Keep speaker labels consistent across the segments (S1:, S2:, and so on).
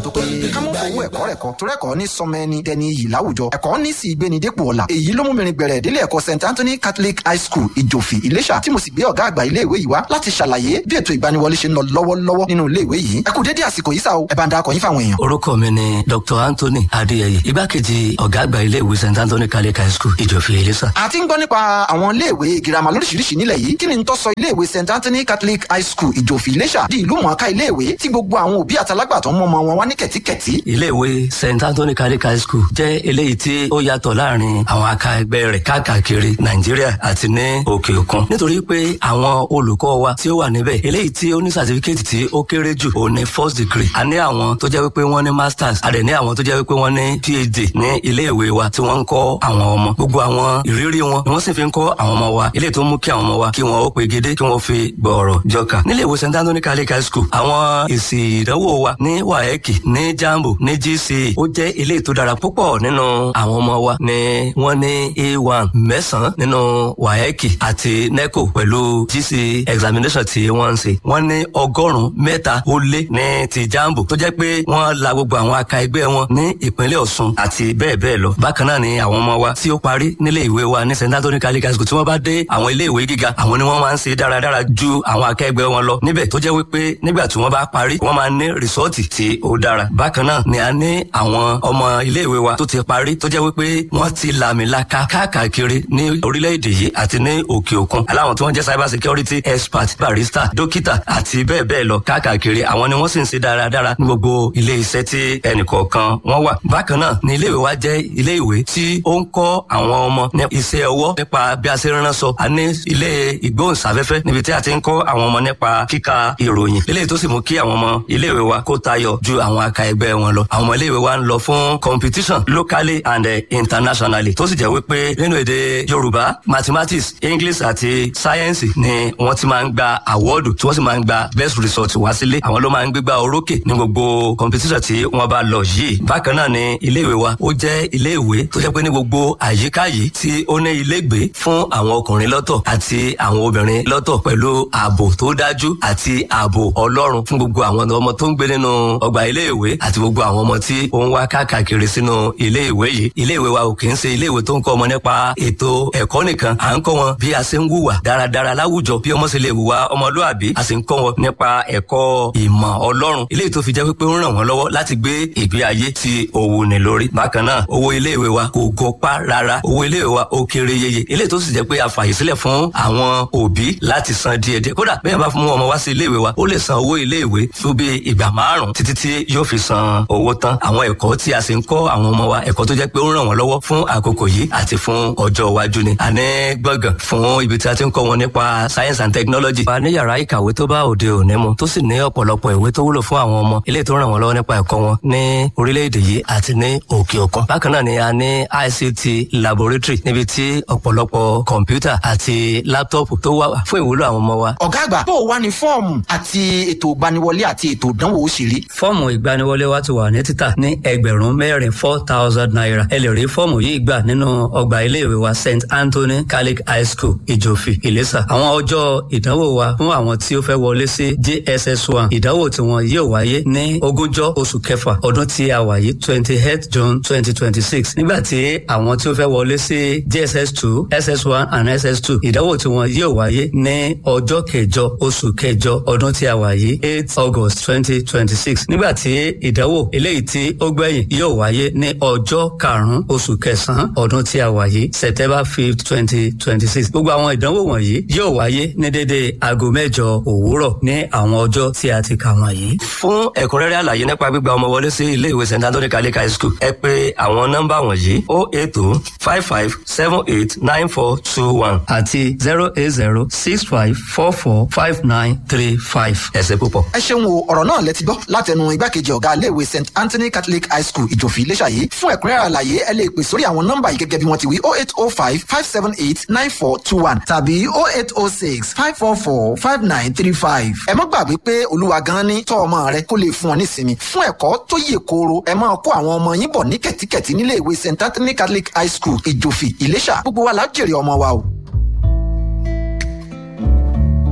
S1: tó péye ká mọ́ fowó ẹ̀kọ́ rẹ̀ kọ́ torí ẹ̀kọ́ ní sọmọ ẹni dẹni iyì láwùjọ ẹ̀kọ́ ní sì gbéni dépò ọ̀la èyí ló mú mi rin gbẹ̀rẹ̀ délé ẹ̀kọ́ st anthony catholic high school ìjòfì ìlẹ́ṣà tí mo sì gbé ọ̀gá àgbà ilé ìwé yìí wá láti ṣàlàyé bí ètò ìgbaniwọlé ṣe ń lọ lọ́wọ́lọ́wọ́ nínú ilé ìwé yìí ẹ kú dédé àsìkò yìí sá o ẹ bá ń darapọ̀ yín fáwọn èèyàn.
S2: orúkọ mi ni dr anthony adéyẹyẹ igbákejì ọ̀gá àgbà ilé ìwé st anthony catholic high school ìjòfì ìlẹ́ṣà.
S1: a ti ń gbọ́ nípa àwọn ilé ìwé girama lóríṣiríṣi nílẹ̀ yìí kí ni n tó sọ ilé ìwé st anthony catholic high school ìjòfì ìlẹ́ṣà di ìlú mọ̀ọ́ká ilé ìwé tí gbogbo àwọn òbí àtàlágbàtọ́ mọ́ ọmọ wọn wá ní kẹ̀tíkẹ̀tí.
S2: ilé ìwé st anthony catholic high school jẹ́ eléyìí tí ó yàtọ̀ láàrin àwọn aka ẹgbẹ́ rẹ̀ káàkiri nàìjíríà àti ní òkè òkun nítorí pé àwọn olùkọ́ wa tí ó wà níbẹ̀ eléyìí tí ó ní sàtífíkẹ́tì tí ó kéré jù ó ní first degree a ní àwọn tó jẹ́ wípé wọ́n ní masters a dẹ̀ ní àwọn tó jẹ́ wípé wọ́n ní phd ní ilé ìwé wa tí wọ́n ń kọ́ àwọn ọmọ gbogbo àwọn ìrírí wọn ni wọ́n sì fi ń kọ́ àwọn ọmọ wa eléyìí tó mú kí àwọn ọmọ wa kí wọ́n ó pegedé kí wọ́n fi gbọ̀ọ̀rọ̀ jọkà nílé ìwé st anthony catholic high school àwọn èsì ìdánwò wa ní waec ní jambo ní gce ó jẹ́ eléyìí tó dára púpọ̀ nínú àwọn ọmọ wa ni wọ́n ní a1 mẹ́sàn-án nínú waec àti neco pẹ̀lú gce examination tí wọ́n ń ṣe wọ́n ní ọgọ́rùn-ún mẹ́ta ó lé ní ti jambo tó jẹ́ pé wọ́n la gbogbo àwọn aka ẹgbẹ́ wọn ní ìpínlẹ̀ ọ̀ṣun àti bẹ́ẹ̀ bẹ́ẹ̀ lọ bákan náà ni àwọn ọmọ wa tí ó parí nílé ìwé wa ní st anthony catholic high school tí wọ́n bá dé àwọn ilé ìwé gíga àwọn ni wọ́n máa ń ṣe dáradára ju àwọn akẹgbẹ́ wọn lọ níbẹ̀ tó jẹ́ wípé nígbà tí wọ́n bá parí wọ́n máa ní rìsọ́ọ̀tì tí ó dára bákan náà ni a ní àwọn ọmọ ilé ìwé wa tó ti parí tó jẹ́ wípé wọ́n ti làmìlaka káàkiri ní orílẹ̀-èdè yìí àti ní òkè òkun aláwọn tí wọ́n jẹ́ cyber security expert barista dókítà àti bẹ́ẹ̀ bẹ́ẹ̀ lọ káàkiri àwọn ni wọ́n sì ń ṣe dáradára ní gbogbo ilé iṣẹ́ tí ẹnìkọ̀ọ̀kan wọ́n wà bákan náà ni ilé ìwé wa jẹ́ ilé ìwé tí ó ń kọ́ àwọn ọmọ ní iṣẹ́ ọwọ́ nípa bí a ṣe ránṣọ a ní ilé ìgbóhùnsáfẹ́fẹ́ níbi tí a ti ń kọ́ àwọn ọmọ nípa kíka ìròyìn eléyìí tó sì mú kí àwọn ọmọ ilé ìwé wa kó tayọ ju àwọn aka ẹgbẹ́ wọn lọ àwọn ọmọ ilé ìwé wa ń lọ fún competition locally and uh, internationally tó sì jẹ́ wípé nínú èdè yorùbá mathematics english àti science ni wọ́n ti máa ń gba awọ́ọ̀dù tí wọ́n sì máa ń gba best result wá sílé àwọn ló máa ń gbégbá orókè ní gbogbo competition tí wọ́n bá lọ yìí bákan náà ni ilé ìwé wa ó jẹ́ ilé ìwé tó jẹ́ pé ní gbogbo àyíká yìí tí ó ní ilégbé fún àwọn ọkùnrin lọ́tọ̀ àti àwọn obìnrin lọ́tọ̀ pẹ̀lú ààbò tó dájú àti ààbò ọlọ́run fún gbogbo àwọn ọmọ tó ń gbé nínú ọgbà ilé ìwé àti gbogbo àwọn ọmọ tí ó ń wá káàkiri sínú ilé ìwé yìí ilé ìwé wa ò kì í ṣe ilé ìwé tó ń kọ́ ọmọ nípa ètò ẹ̀kọ́ nìkan à ń kọ́ wọn bí a ṣe ń wùwà dáradára láwùjọ bí ọmọ ṣe lè wùwà ọmọlúàbí a sì ń kọ́ wọn nípa ẹ̀kọ́ ìmọ̀ ọlọ́run ilé tó fi jẹ́ pé ó ń ràn wọ́n lọ́wọ́ láti gbé ìgbé ayé tí ó wù ní lórí bákan náà owó ilé ìwé wa kò gọpá rárá owó ilé ìwé wa ó kéré yeye ilé tó sì jẹ́ pé a fàyè sílẹ̀ fún àwọn òbí láti san díẹ̀díẹ̀ kódà bẹ́ẹ̀ bá fún ọmọ wá sí ilé ìwé wa ó lè san owó ilé ìwé fún bí ìgbà márùn títí tí yóò fi san owó tán àwọn ẹ̀kọ́ tí a sì ń kọ́ àwọn ọmọ wa ẹ̀kọ́ tó jẹ́ pé ó ń ràn wọ́n lọ́wọ́ fún àkókò yìí àti fún ọjọ́ iwájú ni àní gbọ̀ngàn fún ibi tí a ti ń kọ́ wọn nípa science and technology. wa ní yàrá ìkàwé tó bá òde òní mu tó sì ní ọ̀pọ̀lọpọ̀ ìwé tó wúlò fún àwọn ọmọ ilé tó ràn wọ́n lọ́wọ́ nípa ẹ̀kọ́ wọn ní orílẹ̀-èdè yìí àti ní òkè òkun. bákan náà ni a ní ICT laboratory níbi tí ọ̀pọ̀lọpọ̀ kọ̀ǹpútà àti láptọ́ọ̀pù tó wà fún ìwúlò àwọn ọmọ wa.
S1: ọ̀gá àgbà bó o wá ní fọ́ọ̀mù àti ètò ìgbaniwọlé àti ètò ìdánwò ó ṣe rí.
S2: fọ́ọ̀mù ìgbaniwọlé wa ti wà ní títà ní ẹgbẹ̀rún mẹ́rin four thousand naira ẹ lè rí fọ́ọ̀mù yìí gbà nínú ọgbà iléèwé wa st anthony catholic high school ìjòfì ìlẹ́sà àwọn ọjọ́ ìdánwò wa fún àwọn tí ó fẹ́ wọlé sí jss one ìdánwò tí wọn yóò wáyé ní ogúnjọ́ oṣù kẹfà ọdún tí a wà yìí twenty eight june twenty twenty six nígbà tí àwọn tí ó fẹ́ wọlé sí jss two ss one and ss two ìdánwò tí wọn yóò wáyé ní ọjọ́ kẹjọ oṣù kẹjọ ọdún tí a wà yìí eight august twenty twenty six nígbà tí ìdánwò eléyìí tí ó gbẹ̀yìn yóò wáyé ní ọjọ́ karùn-ún oṣù kẹsàn-án ọdún tí a wà yìí september fifth twenty twenty six gbogbo àwọn ìdánwò wọ̀nyí yóò wáyé ní dédé aago mẹ́jọ òwúrọ̀ ní àwọn ọjọ́ tí a ti kà wọ̀nyí. fún ẹ̀kúnrẹ́rẹ́ àlàyé nípa gbígba ọmọ wọlé sí ilé ìwé st anthony catholic high school ẹ pè àwọn nọ́mbà wọ̀nyí o eight two five five seven eight nine four two one àti zero eight zero six five four four five nine three five. ẹ ṣé púpọ̀.
S1: ẹ ṣeun o ọ̀rọ̀ náà lẹ ti gbọ́ látẹnu igbákejì ọ̀gá iléèwé st anthony catholic high school ìjòfì iléṣà yìí fún ẹ̀kúnrẹ́rẹ́ àlàyé ẹ lè pè sórí àwọn nọ́mbà yìí gẹ́gẹ́ bí wọ́n ti wí oh eight oh five five seven eight nine four two one tàbí oh eight oh six five four four five nine three five. ẹ má gbàgbé pé olúwa gan ni tọ́ ọmọ rẹ kó lè fún ọ nísinmi fún ẹ̀kọ́ tó yè kooro ẹ máa kó àwọn ọmọ yín bọ̀ ní kẹ̀tíkẹ̀tí nílé ìwé st anthony catholic high school ìjòfì ìléṣà gbogbo wa la jèrè ọmọ wa o.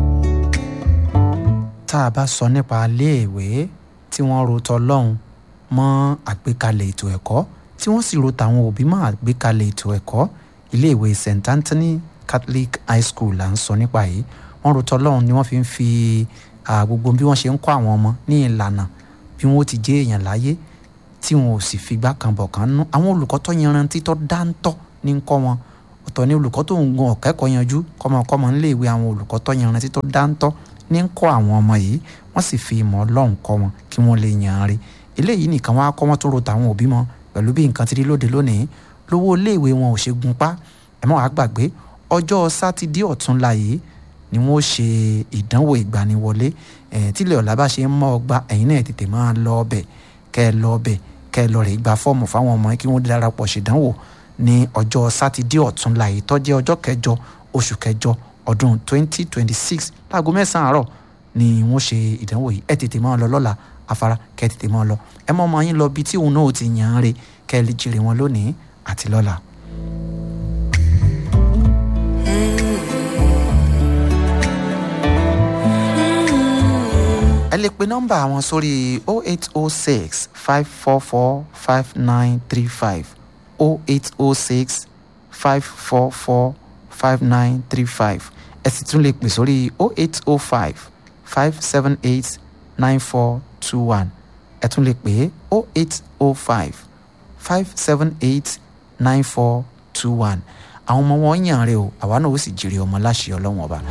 S1: tá a bá sọ nípa iléèwé tí wọ́n ro tọlọ́hun
S3: mọ́ àgbékalẹ̀ ètò ẹ̀kọ́ tí wọ́n sì ro tàwọn òbí mọ́ àgbékalẹ̀ ètò ẹ̀kọ́ iléèwé st anthony catholic high school là ń sọ nípa yìí wọ́n ro tọ́lọ́run ni wọ́n fi ń fi gbogbo bí wọ́n ṣe ń kọ́ àwọn ọmọ ní ìlànà bí wọ́n ti jẹ́ èèyàn láyé tí wọn ò sì figbá kan bọ̀ kan nú àwọn olùkọ́ tó yanrantí tó dáńtọ́ ní ń kọ́ wọn ọ̀tọ̀ ní olùkọ́ tó ń gun ọ̀kẹ́kọ̀ọ́ yanjú kọ́mọkọ́mọ ńléèwé àwọn olùkọ́ tó yanrantí tó dáńtọ́ ní ń kọ́ àwọn ọmọ yìí wọ́n sì fi ìmọ̀ ọlọ́run kọ́ wọn kí wọ́n lè yan rí eléyìí nìkan wọn á kọ́ wọn tó ro tàwọn òbí mọ́ pẹ̀lú bí nǹkan ti rí lóde lónìí lówó iléèwé wọn ò ṣe gun pa ẹ mọ́ wàá gbàgbé ọjọ́ sátidé ọ̀túnla yìí ni wọ́n ṣe ìdánwò ìgbaniwọlé tílẹ̀ ọ̀la bá ṣe ń mọ́ ọgbà ẹ̀yin náà tètè máa lọ ọbẹ̀ kẹ́ ẹ lọ ọbẹ̀ kẹ́ ẹ lọ rè gba fọ́ọ̀mù fáwọn ọmọ kí wọ́n darapọ̀ ṣèdánwò ní ọjọ́ sátidé ọ̀túnla yìí tó jẹ́ ọjọ́ kẹjọ oṣù kẹjọ ọdún 2026 láago mẹ́sàn-án àárọ̀ ni wọ́n ṣe ìdánwò yìí ẹ tètè máa lọ lọ́la afárá kẹ́ ẹ tètè máa lọ ẹ mọ́ ọmọ yín lọ bí tí òun náà ti yàn án re kẹ́ ẹ lè jèrè wọn lónìí àti lọ́la. ẹ lè pe nọ́mbà wọn sórí 0806 544 5935 0806 544 5935 ẹ sì tún lè pè sórí 0805 578 9421 ẹ tún lè pè 0805 578 9421 àwọn ọmọ wọn yàn rè o àwa náà ó sì jèrè ọmọ láṣẹ ọlọ́wọ́n ọba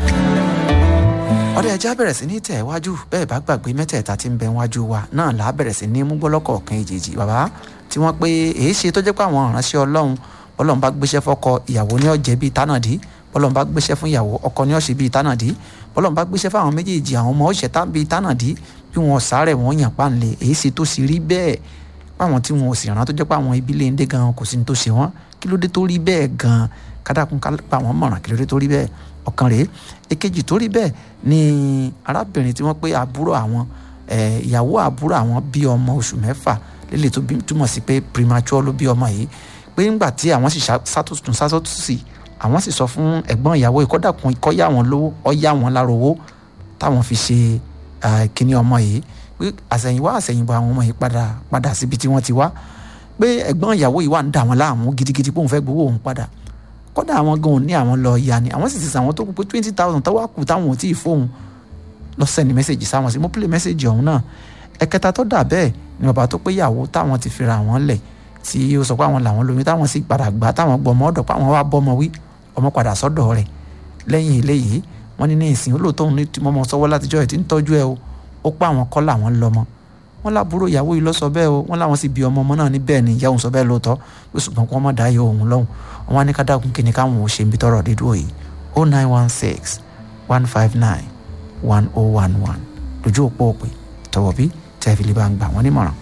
S3: ọdẹ ẹja bẹ̀rẹ̀ sí ní tẹ̀ wájú bẹ́ẹ̀ bá gbàgbé mẹ́tẹ̀ẹ̀ta tí ń bẹ wájú wa náà là á bẹ̀rẹ̀ sí ní mú gbọ́lọ́kọ̀ kan èjèèjì bàbá tí wọ́n pé èyí ṣe tó jẹ́ pé àwọn ìránṣẹ́ ọlọ́run bọ́lọ́run bá gbéṣẹ́ fọ́kọ ìyàwó ní ọ̀jẹ̀ bíi tánàdí bọ́lọ́run bá gbéṣẹ́ fún ìyàwó ọkọ ní ọ̀ṣẹ̀ bíi tánàdí bọ́lọ́run bá gbéṣẹ́ fáwọn méjèèjì àwọn ọmọ ọ̀ṣẹ̀ tá bíi tánàdí bí wọn sáré wọn yàn páńlé èyí ṣe tó sì rí bẹ́ẹ̀ páwọn tí wọn ò sì rán tó jẹ́ pé àwọn ibi lè ń dé gan kò sí ní tó ṣe wọ́n kí ló dé tó rí bẹ́ẹ̀ gan kádàkùn ká pa àwọn mọ̀ràn kí ló dé tó rí bẹ́ẹ̀ ọ̀kan rèé èkejì tó rí bẹ́ẹ̀ ni arábìnrin tí wọ́n pé àbúrò àwọn ìyàwó àbúrò àwọn bí ọmọ oṣù mẹ́fà lélẹ̀ tó túmọ̀ sí pé premature ló bí ọmọ yìí pé ńgbà tí àwọn sì sátúntún sátúntún àwọn sì sọ fún ẹ̀gbọ́n ìyàwó ìkọ́dàkùn ikọ́ yá wọn lówó ọ yá wọn lára owó táwọn fi ṣe kíní ọmọ yìí pé àsẹ̀yìnwá àsẹ̀yìnbọ̀ àwọn ọmọ yìí padà padà síbi tí wọ́n ti wá pé ẹ̀gbọ́n ìyàwó yìí wà ń dà wọ́n láàmú gidigidi pé òun fẹ́ gbowó òun padà kódà àwọn gan ní àwọn lọ ya ni àwọn sì ti sàwọn tó kú pé twenty thousand tó wá kù táwọn ò tí ì fóun lọ sẹ́ni mẹ́sẹ̀gì sáwọn sí mo pílẹ̀ mẹ́sẹ̀gì ọ̀hún náà ẹ̀kẹta tó dà bẹ́ẹ̀ ni bàbá tó pé ìyàwó táwọn ti fira àwọn lẹ̀ tí ó sọ pé àwọn làwọn lóyún táwọn sì padà gbà táwọn gbọmọ ọ̀dọ̀ pé àwọn wá bọ́mọ wí ọmọ padà sọ́dọ̀ rẹ̀ lẹ́yìn eléyìí wọ́n ní ní ìsìn olóòótọ́ òun ní mọ́mọ́ sọ́wọ́ látijọ́ ẹ̀ tí ń tọ́jú ẹ o ó pa àwọn kọ́ làwọn lọ́mọ wọ́n lábúrò ìyàwó yìí lọ sọ bẹ́ẹ̀ o wọ́n láwọn sì bí ọmọ ọmọ náà ní bẹ́ẹ̀ ni ìyá òun sọ bẹ́ẹ̀ lóòótọ́ pé ṣùgbọ́n kí wọ́n má dá yọ òun lọ́hùn wọ́n wá ní ká dákun kí ni káwọn ò ṣe ń bí tọrọ dídúró yìí o nine one six one five nine one oh one one lójú òpó òpè tọwọ́ bí tẹ́fìlì bá ń gbà wọ́n nímọ̀ràn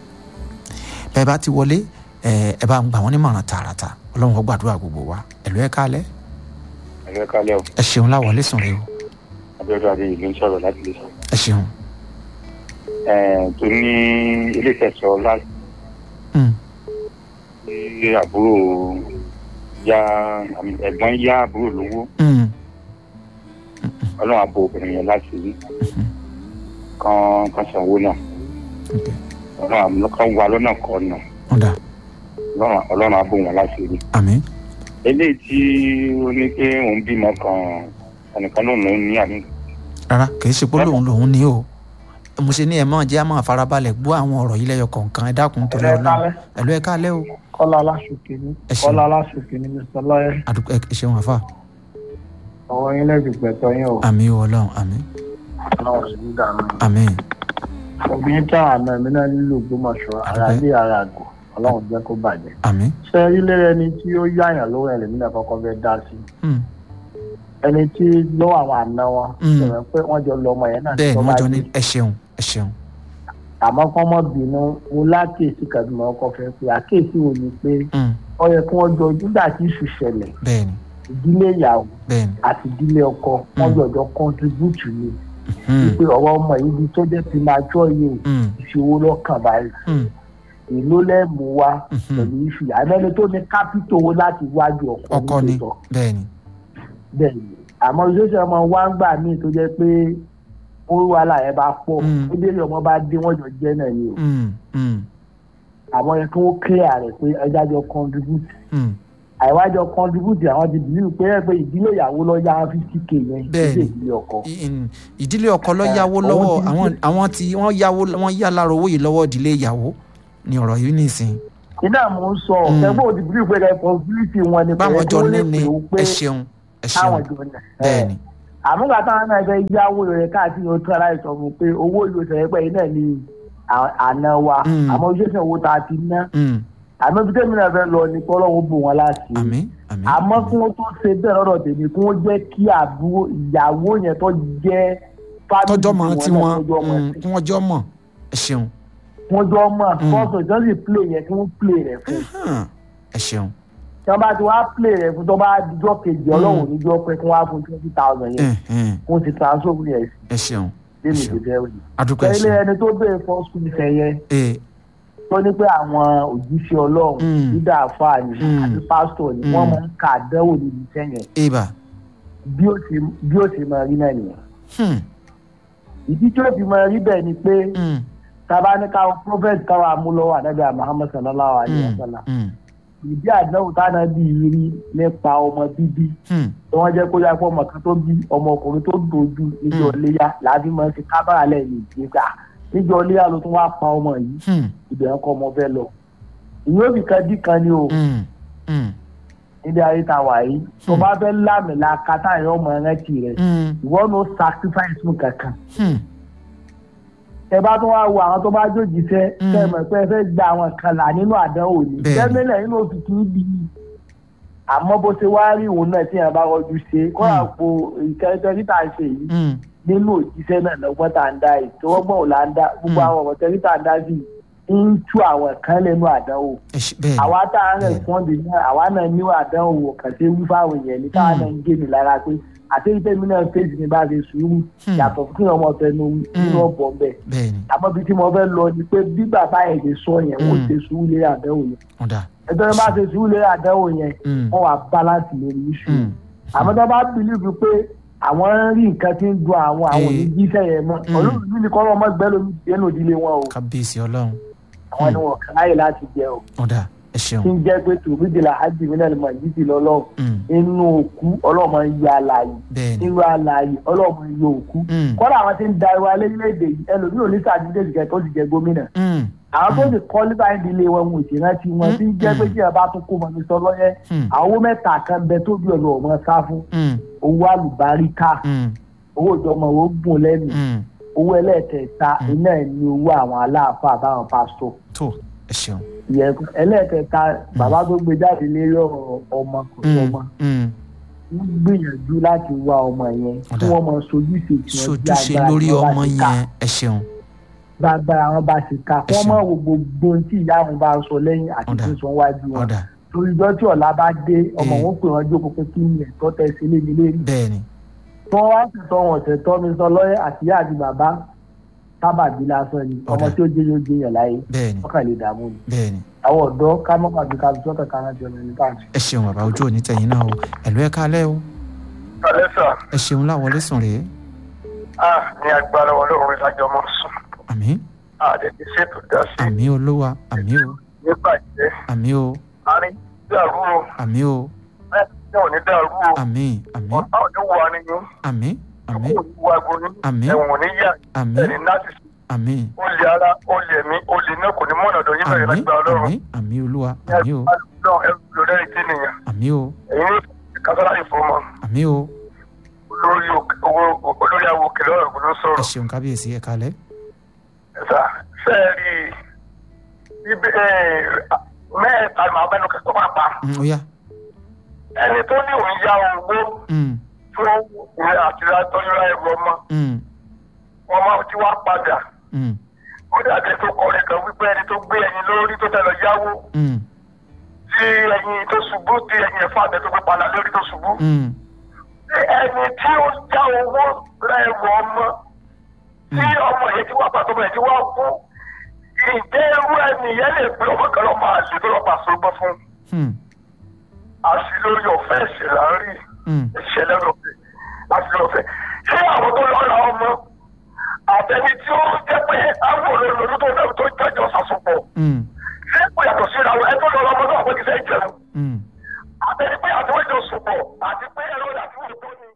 S3: bẹ́ẹ̀ bá ti wọlé ẹ bá ń gbà wọ́n nímọ̀ràn tààràtà ọlọ́run ó gbàdúrà gbogbo wa ẹ̀lú ẹ̀ kálẹ̀
S4: ẹ̀lú ẹ̀ kálẹ̀ o
S3: ẹ ṣeun láwọlé sùn rẹ o
S4: abẹ́rẹ́ adé ìlú ń sọ̀rọ̀ láti lè sọ.
S3: ẹ ṣeun.
S4: tó ní ilé ìfẹsọ̀ láti ní àbúrò ya ẹ̀gbọ́n yá àbúrò lówó ọlọ́run àbò obìnrin yẹn láti rí kan kan sanwó náà ọlọ́run àmì kan wà lọ́nà kan náà
S3: ọ̀dà
S4: ọlọ́run àbò wọn láti rí.
S3: àmín.
S4: eléyìí tí ó ní pé òun bímọ kan ẹnìkan lòun lòun ní àmì.
S3: rárá kì í ṣe pé lòun lòun ní o mo ṣe ní ẹ máa jẹ́ àmọ́ àfarabalẹ̀ gbọ́ àwọn ọ̀rọ̀ yìí lẹ́yọ kọ̀ọ̀kan ẹ dákun torí ọlọ́run ẹ̀lú ẹ kálẹ̀ o.
S5: kọ́lá aláṣòkè ní
S3: Ẹ ṣeun.
S5: kọ́lá aláṣòkè ní mr lọ́yẹ̀
S3: àdúgbò ẹ ṣeun àfà
S5: ọwọ́ yín lẹ́bi gbẹ̀tọ́ yín o
S3: àmín o ọlọ́run àmín
S5: ọlọ́run sì ń dànù.
S3: àmín
S5: obìnrin tá àná mi náà nílò gbọmọṣọ ara
S3: Àdúpẹ́.
S5: bí ara àgọ ọlọ́run jẹ́ kó bàjẹ́.
S3: àmín.
S5: ṣé ilé ẹni tí ó yáyàn lówó ẹlẹ́mí náà kọ́kọ́ fẹ́ dá sí
S3: Hmm.
S5: ẹni tí lọ́wọ́ àwọn àna wọn
S3: Mm.
S5: ṣẹ̀rẹ̀ pé wọ́n jọ lọ ọmọ yẹn náà
S3: bẹ́ẹ̀
S5: tó
S3: wọ́n
S5: bá
S3: jọ ní
S5: dé.
S3: ẹ ṣeun ẹ ṣeun.
S5: àmọ́ kọ́ mọ́ bínú mo lákèésí kàdúmọ̀ ọkọ̀ fẹ́ pé àkèésí wo ni pé
S3: Hmm.
S5: ó yẹ kí wọ́n jọ nígbà tí ìṣù ṣẹlẹ̀
S3: bẹ́ẹ̀ni
S5: ìdílé ìyàwó
S3: bẹ́ẹ̀ni.
S5: àti ìdílé ọkọ wọ́n
S3: Mm.
S5: jọjọ contribute ni
S3: Hmm.
S5: wípé ọ̀rọ̀ ọmọ yìí ni tó jẹ́ premature yìí o
S3: Hmm.
S5: ìṣòwò lọ́kàn báyìí
S3: Hmm.
S5: èló lẹ́mú wa
S3: Mhm.
S5: pẹ̀lú iṣu yìí àmọ́ ẹni tó ní kápító owó láti wájú ọkọ
S3: ọkọ ni
S5: tòótọ́.
S3: bẹ́ẹ̀ni.
S5: bẹ́ẹ̀ ni àmọ́ ìṣẹ́ṣẹ́ ọmọ wa ń gbà míì tó jẹ́ pé ó wàhálà yẹn bá pọ̀
S3: Mm.
S5: ó délé ọmọ bá dé wọ́n jọ jẹ́ náà ni o
S3: Hmm. Hmm.
S5: àwọn yẹn kí wọ́n clear rẹ̀ pé ẹja jọ contribute
S3: Hmm.
S5: àìwájọ contribute àwọn ti bìlíù pé ẹ pé ìdílé ìyàwó lọ yá fifty k yẹn
S3: Bẹ́ẹ̀ni.
S5: ìdílé ìdílé ọkọ.
S3: I- in- ìdílé ọkọ lọ
S5: Eh,
S3: yáwó
S5: òun
S3: lọ́wọ́
S5: ti-
S3: àwọn àwọn tí wọ́n yáwó wọ́n yá lára owó yìí lọ́wọ́ ìdílé ìyàwó ni ọ̀rọ̀ yìí nìsín
S5: iná mò ń sọ
S3: Mm.
S5: ẹgbẹ́ òdi bìlíù pé responsibility wọn ni
S3: báwọn jọ ní ni
S5: ó pé
S3: ẹ ṣeun ẹ
S5: káwọn
S3: ṣeun
S5: jọ ní.
S3: bẹ́ẹ̀ ni
S5: àmúgbà táwọn náà fẹ́ yáwó rẹ̀ káàkiri ó tún aláìsọ fún un pé owó yóò sọ pé iná ní à- àná wa
S3: Mm.
S5: àmọ́ ojúṣe owó tá a ti ná
S3: Hmm.
S5: àmọ́ bí tèmi náà fẹ́ lọ ni kọ́ lọ́wọ́ bò wọ́n láti.
S3: àmín àmín
S5: àmọ́ kí wọ́n tó ṣe bẹ́ẹ̀ lọ́dọ̀ tèmi kí wọ́n jẹ́ kí àbúrò ìyàwó yẹn tó jẹ́ family
S3: tọjọ́ mọ̀ tí
S5: náà
S3: wọ́n
S5: tọ́jọ́ mọ̀
S3: hmm,
S5: sí.
S3: kí wọ́n jọ mọ̀ ẹ ṣeun
S5: wọ́n jọ mọ̀
S3: Mm.
S5: fọ́sọ̀ ìjọ́sìn play yẹn kí wọ́n play rẹ̀ fún
S3: Hàn, ẹ ṣeun
S5: tí wọ́n bá ti wá play rẹ̀ fún tó bá dijọ́ kejì ọlọ́run níjọ́ pé kí wọ́n á fún twenty thousand yẹn
S3: Ẹ̀hẹ̀n,
S5: kí wọ́n ti transfer owó yẹn sí
S3: ẹ ṣeun
S5: lẹ́nu
S3: ṣeun.
S5: ìgbésẹ̀ òye.
S3: adúpẹ́ ẹ
S5: ilé
S3: ṣeun
S5: ẹni tó béèrè fún school fẹ́ yẹn
S3: ee
S5: tó ní pé àwọn òjíṣẹ́ ọlọ́run
S3: Mm.
S5: dídá àfáà ni
S3: Mm.
S5: àti pásítọ̀ ni
S3: Mm.
S5: wọ́n máa ń ka àdánwò níbi iṣẹ́ yẹn
S3: eba
S5: bí ó ti bí ó ti máa rí náà nìyẹn.
S3: Hmm,
S5: ìdí tí ó fi máa rí bẹ́ẹ̀ ni pé
S3: hmm,
S5: tábà ní káwọn prophet káwọn amúlọ́wọ́ ànábì Muhammad sallallahu alayhi wa
S3: hmm,
S5: sallam
S3: hmm,
S5: ìdí àdánwò táná bí rí nípa ọmọ bíbí
S3: hmm,
S5: tí wọ́n jẹ́ kó yá pé ọmọ kan tó bí ọmọ ọkùnrin tó dojú níjọ́ léyà láàbí máa ń ṣe kábàrà lẹ́yìn ìgbéga níjọ́ léyà ló tún wá pa ọmọ yìí
S3: hmm,
S5: ibẹ̀ ń kọ́ ọmọ fẹ́ lọ. ìyẹn òbí kan dí kan ni o
S3: hmm, hmm,
S5: níbi ayé ta wà yìí tó bá fẹ́ lámìlá kátà yẹn ọmọ rántí rẹ̀
S3: hmm,
S5: ìwọ ló sacrifice fún kankan.
S3: hmm,
S5: ẹ bá tún wá wo àwọn tó bá jòjì fẹ́
S3: Mm.
S5: kẹ́ ẹ mọ̀ pé ẹ fẹ́ gba àwọn kan là nínú àdánwò ni
S3: Bẹ́ẹ̀ni.
S5: tẹ́mílẹ̀ nínú oṣù tí ń bí i àmọ́ bó ṣe wá rí òun náà tí yẹn bá rọjú ṣe kó
S3: Mm.
S5: àpò ìkẹrẹtẹ títà ṣe yìí
S3: hmm,
S5: nínú òjíṣẹ́ náà lọ́gbọ́n tá à ń dá yìí tí wọ́n gbọ́n ò là ń dá gbogbo
S3: Mm.
S5: àwọn ọ̀rọ̀ tẹ́lí tá à ń dá sí i ń tú àwọn kan lẹ́nu àdánwò
S3: ẹ ṣe bẹ́ẹ̀ ni
S5: àwa tá à ń
S3: Bẹ́ẹ̀ni.
S5: rẹ̀spọ́ndì náà àwa náà ní àdánwò kàn ṣe wí fáwọn èèyàn ní káwa
S3: Mm.
S5: náà ń gé mi lára pé àti ìtẹ́mi náà fèsì ní bá ṣe sùúrù
S3: Hmm.
S5: yàtọ̀ fún kí ọmọ fẹnu nínú
S3: Mm.
S5: ọ̀bọ̀ bẹ́ẹ̀
S3: bẹ́ẹ̀ ni
S5: àmọ́ bí tí mo fẹ́ lọ ni pé bí bàbá yẹn ṣe sọ yẹn wọ́n
S3: Mm.
S5: ṣe sùúrù lé àdánwò yẹn
S3: ọ̀dà
S5: ẹjọ́ yẹn bá ṣe sùúrù lé àdánwò yẹn
S3: Hmm,
S5: wọ́n wà balance lórí iṣu
S3: hmm,
S5: àmọ́ tó bá bìlíìfù pé àwọn ń rí nǹkan tí ń dun àwọn àwọn
S3: Eh.
S5: oníjíṣẹ́ yẹn mọ́
S3: Mm.
S5: olóòlù ní kọ́ ọmọ gbẹ́ lómi dénú ìdílé wọn o
S3: kábíyèsí ọlọ́run
S5: àwọn ni wọn kàn láyè láti jẹ o
S3: ọ̀dà ẹ ṣeun
S5: tí ń jẹ́ pé tòmídìlà hajj mi náà ni màá yídì lọ́lọ́run
S3: Hmm,
S5: inú òkú ọlọ́mọ ń yọ àlàyé
S3: bẹ́ẹ̀ ni
S5: nínú àlàyé ọlọ́mọ ń yọ òkú
S3: Hmm,
S5: kọ́dà àwọn tí ń da ìwà lẹ́yìnlẹ́dẹ̀ yìí ẹlòmíràn ní sàdídé ìjẹ́ tó ti jẹ gómìnà
S3: hmm,
S5: àwọn tó ti kọ́ nípa ìdílé wọn wọn ò sì rántí wọn tí ń jẹ́ pé tí ẹ bá tún kó mọ ní sọlọ́yẹ́
S3: hmm,
S5: àwọn owó mẹ́ta kan bẹ tó bí ọ̀nà ọ̀mọ sá fún
S3: hmm,
S5: owó àlùbáríkà
S3: hmm,
S5: owó ìjọmọ owó gùn lẹ́nu
S3: hmm,
S5: owó ẹlẹ́ẹ̀kẹta
S3: Mm.
S5: iná ẹ̀ ní owó àwọn aláàfáà àbáwọn pásítọ̀
S3: tó ẹ ṣeun
S5: ìyẹn ẹlẹ́ẹ̀kẹta bàbá tó gbé jáde lérí ọ̀rọ̀ ọmọ kò sí
S3: Hmm,
S5: ọmọ
S3: hmm,
S5: ń gbìyànjú láti wá ọmọ yẹn kí
S3: Ọ̀dà.
S5: wọ́n mọ sojúṣe tí wọ́n bí
S3: sojúṣe
S5: agbára
S3: lórí
S5: tí wọ́n bá
S3: ọmọ
S5: ti ká.
S3: yẹn ẹ ṣeun
S5: gbàgbára wọn bá ti ká
S3: Ẹ
S5: wọ́n
S3: ṣeun.
S5: mọ̀ wo gbogbo ohun tí ìyá wọn bá sọ lẹ́yìn àti
S3: Ọ̀dà.
S5: tí sọ wájú wọn
S3: ọ̀dà
S5: torí ìjọ tí ọ̀la bá dé ọmọ
S3: Eh.
S5: wọn pè wọ́n jókòó pé kí ni ẹ̀tọ́ tẹ sí lé mi lérí
S3: bẹ́ẹ̀ ni
S5: tí wọ́n wá sì tọ́ wọn ọ̀sẹ̀ tọ́ mi sọ lọ́yẹ̀ àtìyá àti bàbá sábàbí lásán ni ọmọ
S3: Ọ̀dà.
S5: tí ó jẹ́ yóò jẹ́ yàn láyé
S3: bẹ́ẹ̀ ni
S5: wọ́n kàn lè dààmú ni
S3: bẹ́ẹ̀ ni
S5: àwọn ọ̀dọ́ ká mọ́ pàdé ká fi sọ́kàn kan láti ọ̀nà ní káàkiri.
S3: ẹ ṣeun bàbá ojú òní tẹ̀yìn náà o ẹ̀lú ẹ̀ kálẹ̀ o
S4: alẹ́ sà
S3: ẹ ṣeun láwọlé sùn rèé
S4: á ní agbára ọlọ́run ìdájọ́ mọ́ sùn
S3: àmín
S4: àdètí ṣètò dá sí
S3: àmín olúwa àmín o
S4: nígbà jẹ́
S3: àmín o
S4: àárín dàrú o
S3: àmín o
S4: ẹ̀ ní òní dàrú o
S3: àmín àmín
S4: ọ̀tá òní wà nínú
S3: àmín àmín
S4: òní wà gbóni
S3: Àmín.
S4: ẹ̀wọ̀n ní yá
S3: àmín
S4: ẹ̀ní láti
S3: àmín
S4: olè ara olè mi olè náà kò ní mọ̀nà ọ̀dọ̀ yín bẹ̀rẹ̀
S3: àmín
S4: lágbára ọlọ́run
S3: àmín àmín olúwa àmín o
S4: náà ẹrù lórí ẹ̀yìn tí nìyẹn
S3: àmín o
S4: èyí ní kásálà ìfowópamọ́
S3: àmín o
S4: olórí òkè- owó olórí àwọn òkèlè ọ̀rọ̀ gbọ́dọ̀
S3: ẹ
S4: sọ̀rọ̀
S3: ṣeun kábíyèsí ẹ kálẹ̀
S4: ẹ̀sà fẹ́ẹ̀rì ibi mẹ́ẹ̀ta màá bẹ́nu kẹ́kọ̀ọ́ máa pa
S3: Mm, ó yá
S4: ẹni tó ní òun yá owó
S3: Mm,
S4: fún ìwé àti ìtọ́júra ẹrù ọmọ
S3: mm,
S4: ọmọ tí wàá padà
S3: mm,
S4: ó dàbí tó kọrin kan wípé ẹni tó gbé ẹyin lórí tó tẹ lọ yáwó
S3: mm,
S4: tí ẹyin tó ṣubú tí ẹyin ẹ̀fọ́ àbẹ tó gbé padà lórí tó ṣubú
S3: mm,
S4: ẹni tí ó já owó ra ẹrù ọmọ tí ọmọ yẹn ti wá pàtó bẹ́ẹ̀ tí wọ́n kú ìjẹ́ irú ẹni yẹn lè gbé ọmọ kan lọ máa lè tó lọ bá sọgbọ́n fún
S3: mm,
S4: àṣìlórí ọ̀fẹ́ ẹ̀ṣẹ̀ là ń rí
S3: mm,
S4: ìṣẹ̀lẹ̀ lọ́fẹ̀ àṣìlórí ọ̀fẹ́ ṣé àwọn tó lọ́ra ọmọ àtẹni tí ó jẹ́ pé àwọn olólùtò náà tó jẹ́jọ́ sàṣọpọ̀
S3: mm,
S4: ṣé síra wọn ẹgbẹ́ lọ́wọ́ ọmọdé ọ̀pọ̀ ti fẹ́ jẹun
S3: Mm.
S4: àtẹni pé àtiwọ́jọ sùpọ̀ àti pé ẹ̀rọ àti òótọ́ ni.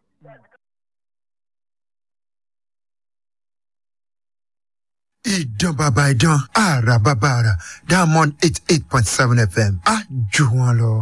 S6: ìdán bàbá ìdán àrà bàbá àrà diamond eight eight point seven fm á jù wọn lọ.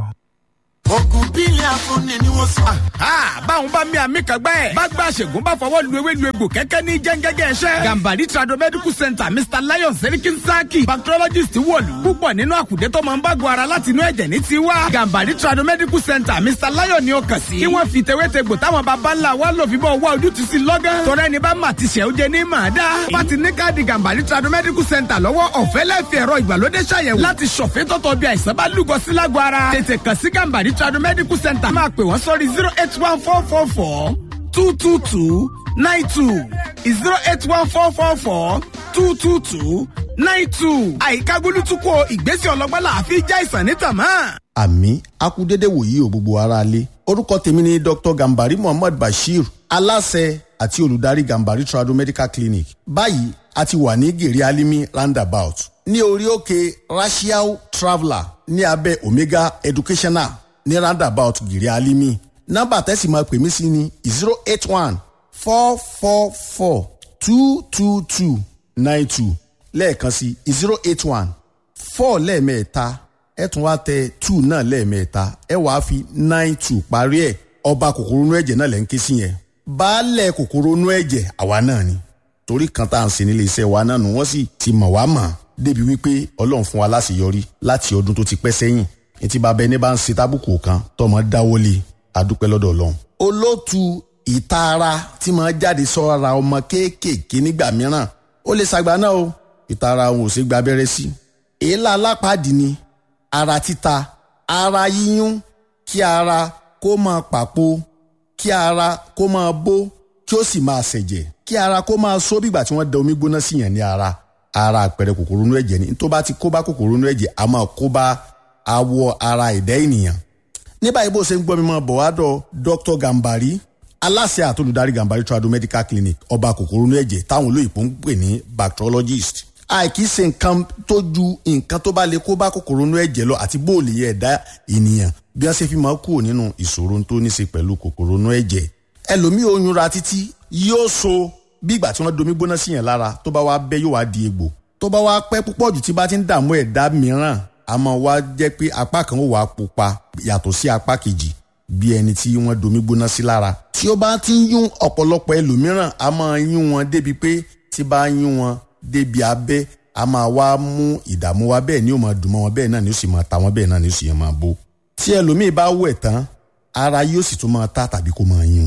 S7: ogun bílẹ̀ afúnni ni wọ́n sọ.
S8: báwọn bá mi àmì kan gbẹ́. bá gba àṣègùn bá fọwọ́ lu ewé lu egbò kẹ́kẹ́ ní jẹ́ngẹ́gẹ́ ẹ̀ṣẹ́. gambari trado medical center mr lion serikin saki bacteriologist wọ̀lú. púpọ̀ nínú àkùdé tó máa ń bá gbọ́ ara láti inú ẹ̀jẹ̀ ní tiwa. gambari trado medical center mr lion ni ó kàn sí. kí wọ́n fi tewétegbò táwọn baba ńlá wa lò fi bọ́ wá ojútùú sí lọ́gán. tọ́rẹ́ ni bá mà ti ṣẹ̀ ó jẹ ní màá dá. bá ti ní káàdì gambari trado medical center lọ́wọ́ ọ̀fẹ́ lẹ́fẹ̀ẹ́ ẹ̀rọ ìgbàlódé ṣàyẹ̀wò láti ṣọ̀fẹ́ tọ́tọ̀ bí àìsàn bá lúgọ sí lágọ̀ ara. tètè kàn sí gambari trado medical center máa pè wọ́n sórí zero eight one four four four two two two nine two zero eight one four four four two two two nine two. àyíká gbólútúkọ ìgbésẹ̀ ọlọ́gbọ́n làáfi já ìsàn ní tàmá.
S9: àmì akúdédé wòyí ò gbogbo ara lé orúkọ tèmi ni dr gambari muhammad bashir aláṣẹ àti olùdarí gambari trado medical clinic báyìí a ti wà ní gèrè alimi roundabout ní orí òkè rashiao traveller ní abẹ́ omega educational ní roundabout gèrè alimi nọ́mbà tẹ́sí máa pè mí sí ni zero eight one four four four two two two nine two lẹ́ẹ̀kan sí zero eight one four lẹ́ẹ̀mẹ́ta ẹ tún wá tẹ two náà lẹ́ẹ̀mẹ́ta ẹ wàá fi nine two parí ẹ̀ ọba kòkòrò inú ẹ̀jẹ̀ náà lẹ́ ń ké sí yẹn baálẹ̀ kòkòrò inú ẹ̀jẹ̀ àwa náà ni torí kan tá à ń ṣe nílé iṣẹ́ wa náà nù wọ́n sì ti mọ̀ wá mọ̀ débi wípé ọlọ́run fún wa láṣeyọrí láti ọdún tó ti pẹ́ sẹ́yìn etí bàbá ẹni bá ń ṣe tábùkù kan tọmọ dáwọ́lé adúpẹ́ lọ́dọ̀ ọlọ́run. olóòtú ìtara tí máa jáde sọ́ra ọmọ kéékèèké nígbà mìíràn ó lè ṣàgbà náà o ìtara òun ò ṣe gba abẹ́rẹ́ sí. èélá alápàdé ni ara títa ara yíyún kí ara kó máa pàpò kí ara kó máa bó kí ó sì máa ṣẹ̀jẹ̀ kí ara kó máa só bígbà tí wọ́n da omi gbóná sí yàn ní ara ara àpẹẹrẹ kòkòrò inú ẹ̀jẹ̀ ni tó bá ti kó bá kòkòrò inú ẹ̀jẹ̀ a máa kó bá awọ ara ẹ̀dá ènìyàn ní báyìí bó ṣe ń gbọ́ mi mọ́ bọ̀ wá dọ̀ dr gambari aláṣẹ àtolùdarí gambari trado medical clinic ọba kòkòrò inú ẹ̀jẹ̀ táwọn olóyìnbó ń pè ní bacteriologist àìkí ṣe nǹkan tó ju nǹkan tó bá lè kó bá kòkòrò inú ẹ̀jẹ̀ lọ àti bóòlì ẹ̀dá ènìyàn bí wọ́n ṣe fi máa kúrò nínú ìṣòro tó ní ṣe pẹ̀lú kòkòrò inú ẹ̀jẹ̀ ẹlòmíì oyún ra títí yóò so bí ìgbà tí wọ́n domi gbóná sí yẹn lára tó bá wá bẹ́ yóò wá di egbò tó bá wá pẹ́ púpọ̀ jù tí bá ti ń dààmú ẹ̀dá mìíràn àmọ́ wá jẹ́ pé apá kan ó wà á pupa yàtọ̀ sí apá kejì bí ẹni tí wọ́n domi gbóná sí lára tí ó bá ti ń yún ọ̀pọ̀lọpọ̀ ẹlòmíràn a máa yún wọn débi pé tí bá yún wọn débi abẹ́ a máa wá mú ìdààmú wa bẹ́ẹ̀ ni ó máa dùn mọ́ wọn bẹ́ẹ̀ náà ni ó sì máa ta wọn bẹ́ẹ̀ náà ni ó sì yẹn máa bó tí ẹlòmíì bá wẹ̀ tán ara yóò sì tún máa ta tàbí kó máa yún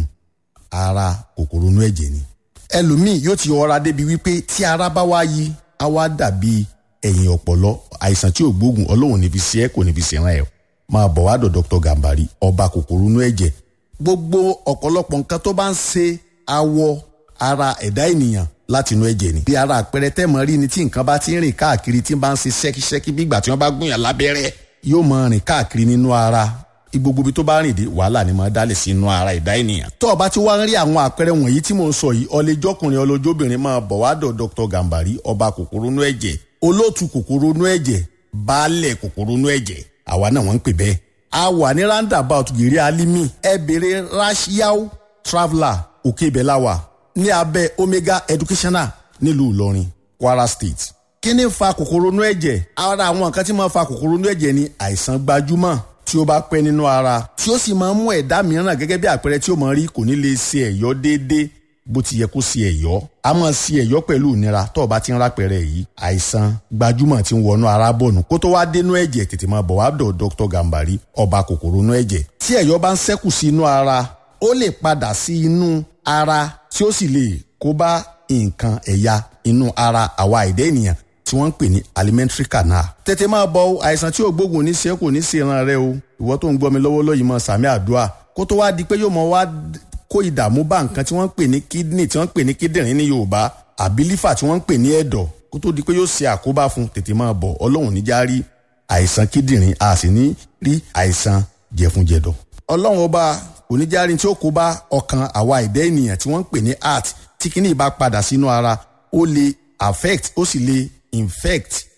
S9: ara kòkòrò inú ẹ̀jẹ̀ ni ẹlòmíì yóò ti ọra débi wípé tí ara bá wá yí á wá dàbí ẹ̀yìn ọ̀pọ̀lọ́ àìsàn tí ò gbóògùn ọlọ́run níbi sí ẹ kò níbi sí ẹran ẹ̀ máa bọ̀ wá dọ̀ dr gambari ọba kòkòrò inú ẹ̀jẹ̀ gbogbo ọ̀pọ̀lọpọ̀ nǹkan tó bá ń ṣe awọ ara ẹ̀dá ènìyàn láti inú ẹ̀jẹ̀ ni. bí ara àpẹẹrẹ tẹ́mọ̀ rí ni tí nǹkan bá ti ń rìn káàkiri tí bá ń ṣe ṣẹ́kíṣẹ́kí bí ìgbà tí wọ́n bá gúnyàn lábẹ́rẹ́ yóò máa rìn káàkiri nínú ara gbogbo ibi tó bá rìn dé wàhálà ni máa dálẹ̀ sí inú ara ẹ̀dá ènìyàn. tó o bá ti wá ń rí àwọn àpẹẹrẹ wọ̀nyí tí mò ń sọ yìí ọlẹ́jọ́kùnrin ọlọ́jọ́bìnrin máa bọ̀ wá dọ̀ dr gambari ọba kòkòrò inú ẹ̀jẹ̀ olóòtú kòkòrò inú ẹ̀jẹ̀ baálẹ̀ kòkòrò inú ẹ̀jẹ̀ àwa náà wọ́n ń pè bẹ́ẹ̀. a wà ní roundabout gèrè alimi ẹ bèrè rashiao traveller òkè ibẹ̀ la wà ní abẹ́ omega educational nílùú ìlọrin kwara state. kí ni fa kòkòrò inú ẹ̀jẹ̀ ara àwọn nǹkan tí máa fa kòkòrò inú ẹ̀jẹ̀ ni àìsàn gbajúmọ̀ tí ó bá pẹ́ nínú ara tí ó sì máa ń mú ẹ̀dá mìíràn gẹ́gẹ́ bí àpẹẹrẹ tí ó máa rí kò ní lè ṣe ẹ̀yọ́ déédéé bó ti yẹ kó ṣe ẹ̀yọ́ a máa ṣe ẹ̀yọ́ pẹ̀lú ìnira tó o bá ti ń rápẹ̀rẹ̀ yìí àìsàn gbajúmọ̀ tí ń wọnú ara bọ̀nù kó tó wá dénú ẹ̀jẹ̀ tètè máa bọ̀ wá dọ̀ dr gambari ọba kòkòrò inú ẹ̀jẹ̀ tí ẹ̀yọ́ bá ń ṣẹ́kù sí inú ara ó lè padà sí inú ara tí ó sì lè kó bá nǹkan ẹ̀yà inú ara àwa ẹ̀dá ènìyàn tí wọ́n ń pè ní alimentary canal. tètè máa bọ àìsàn tí ò gbógun ní ṣe kò ní ṣe ìran rẹ o ìwọ tó ń gbọ́ mi lọ́wọ́lọ́wọ́ yìí mọ sàmì àdúrà kó tó wá di pé yóò mọ wá kó ìdààmú bá nǹkan tí wọ́n ń pè ní kidney tí wọ́n ń pè ní kíndìnrín ní yorùbá àbí lífà tí wọ́n ń pè ní ẹ̀dọ̀ kó tó di pé yóò ṣe àkóbá fún tètè máa bọ̀ ọlọ́run níjà rí àìsàn kíndìnrín a sì ní rí àìsàn jẹ̀funjẹ̀dọ̀. ọlọ́run ọba oníjàrí tí ó kó bá ọkàn àwa ẹ̀dá ènìyàn tí wọ́n ń pè ní heart tí kíní bá padà sínú ara ó lè affect ó sì lè infect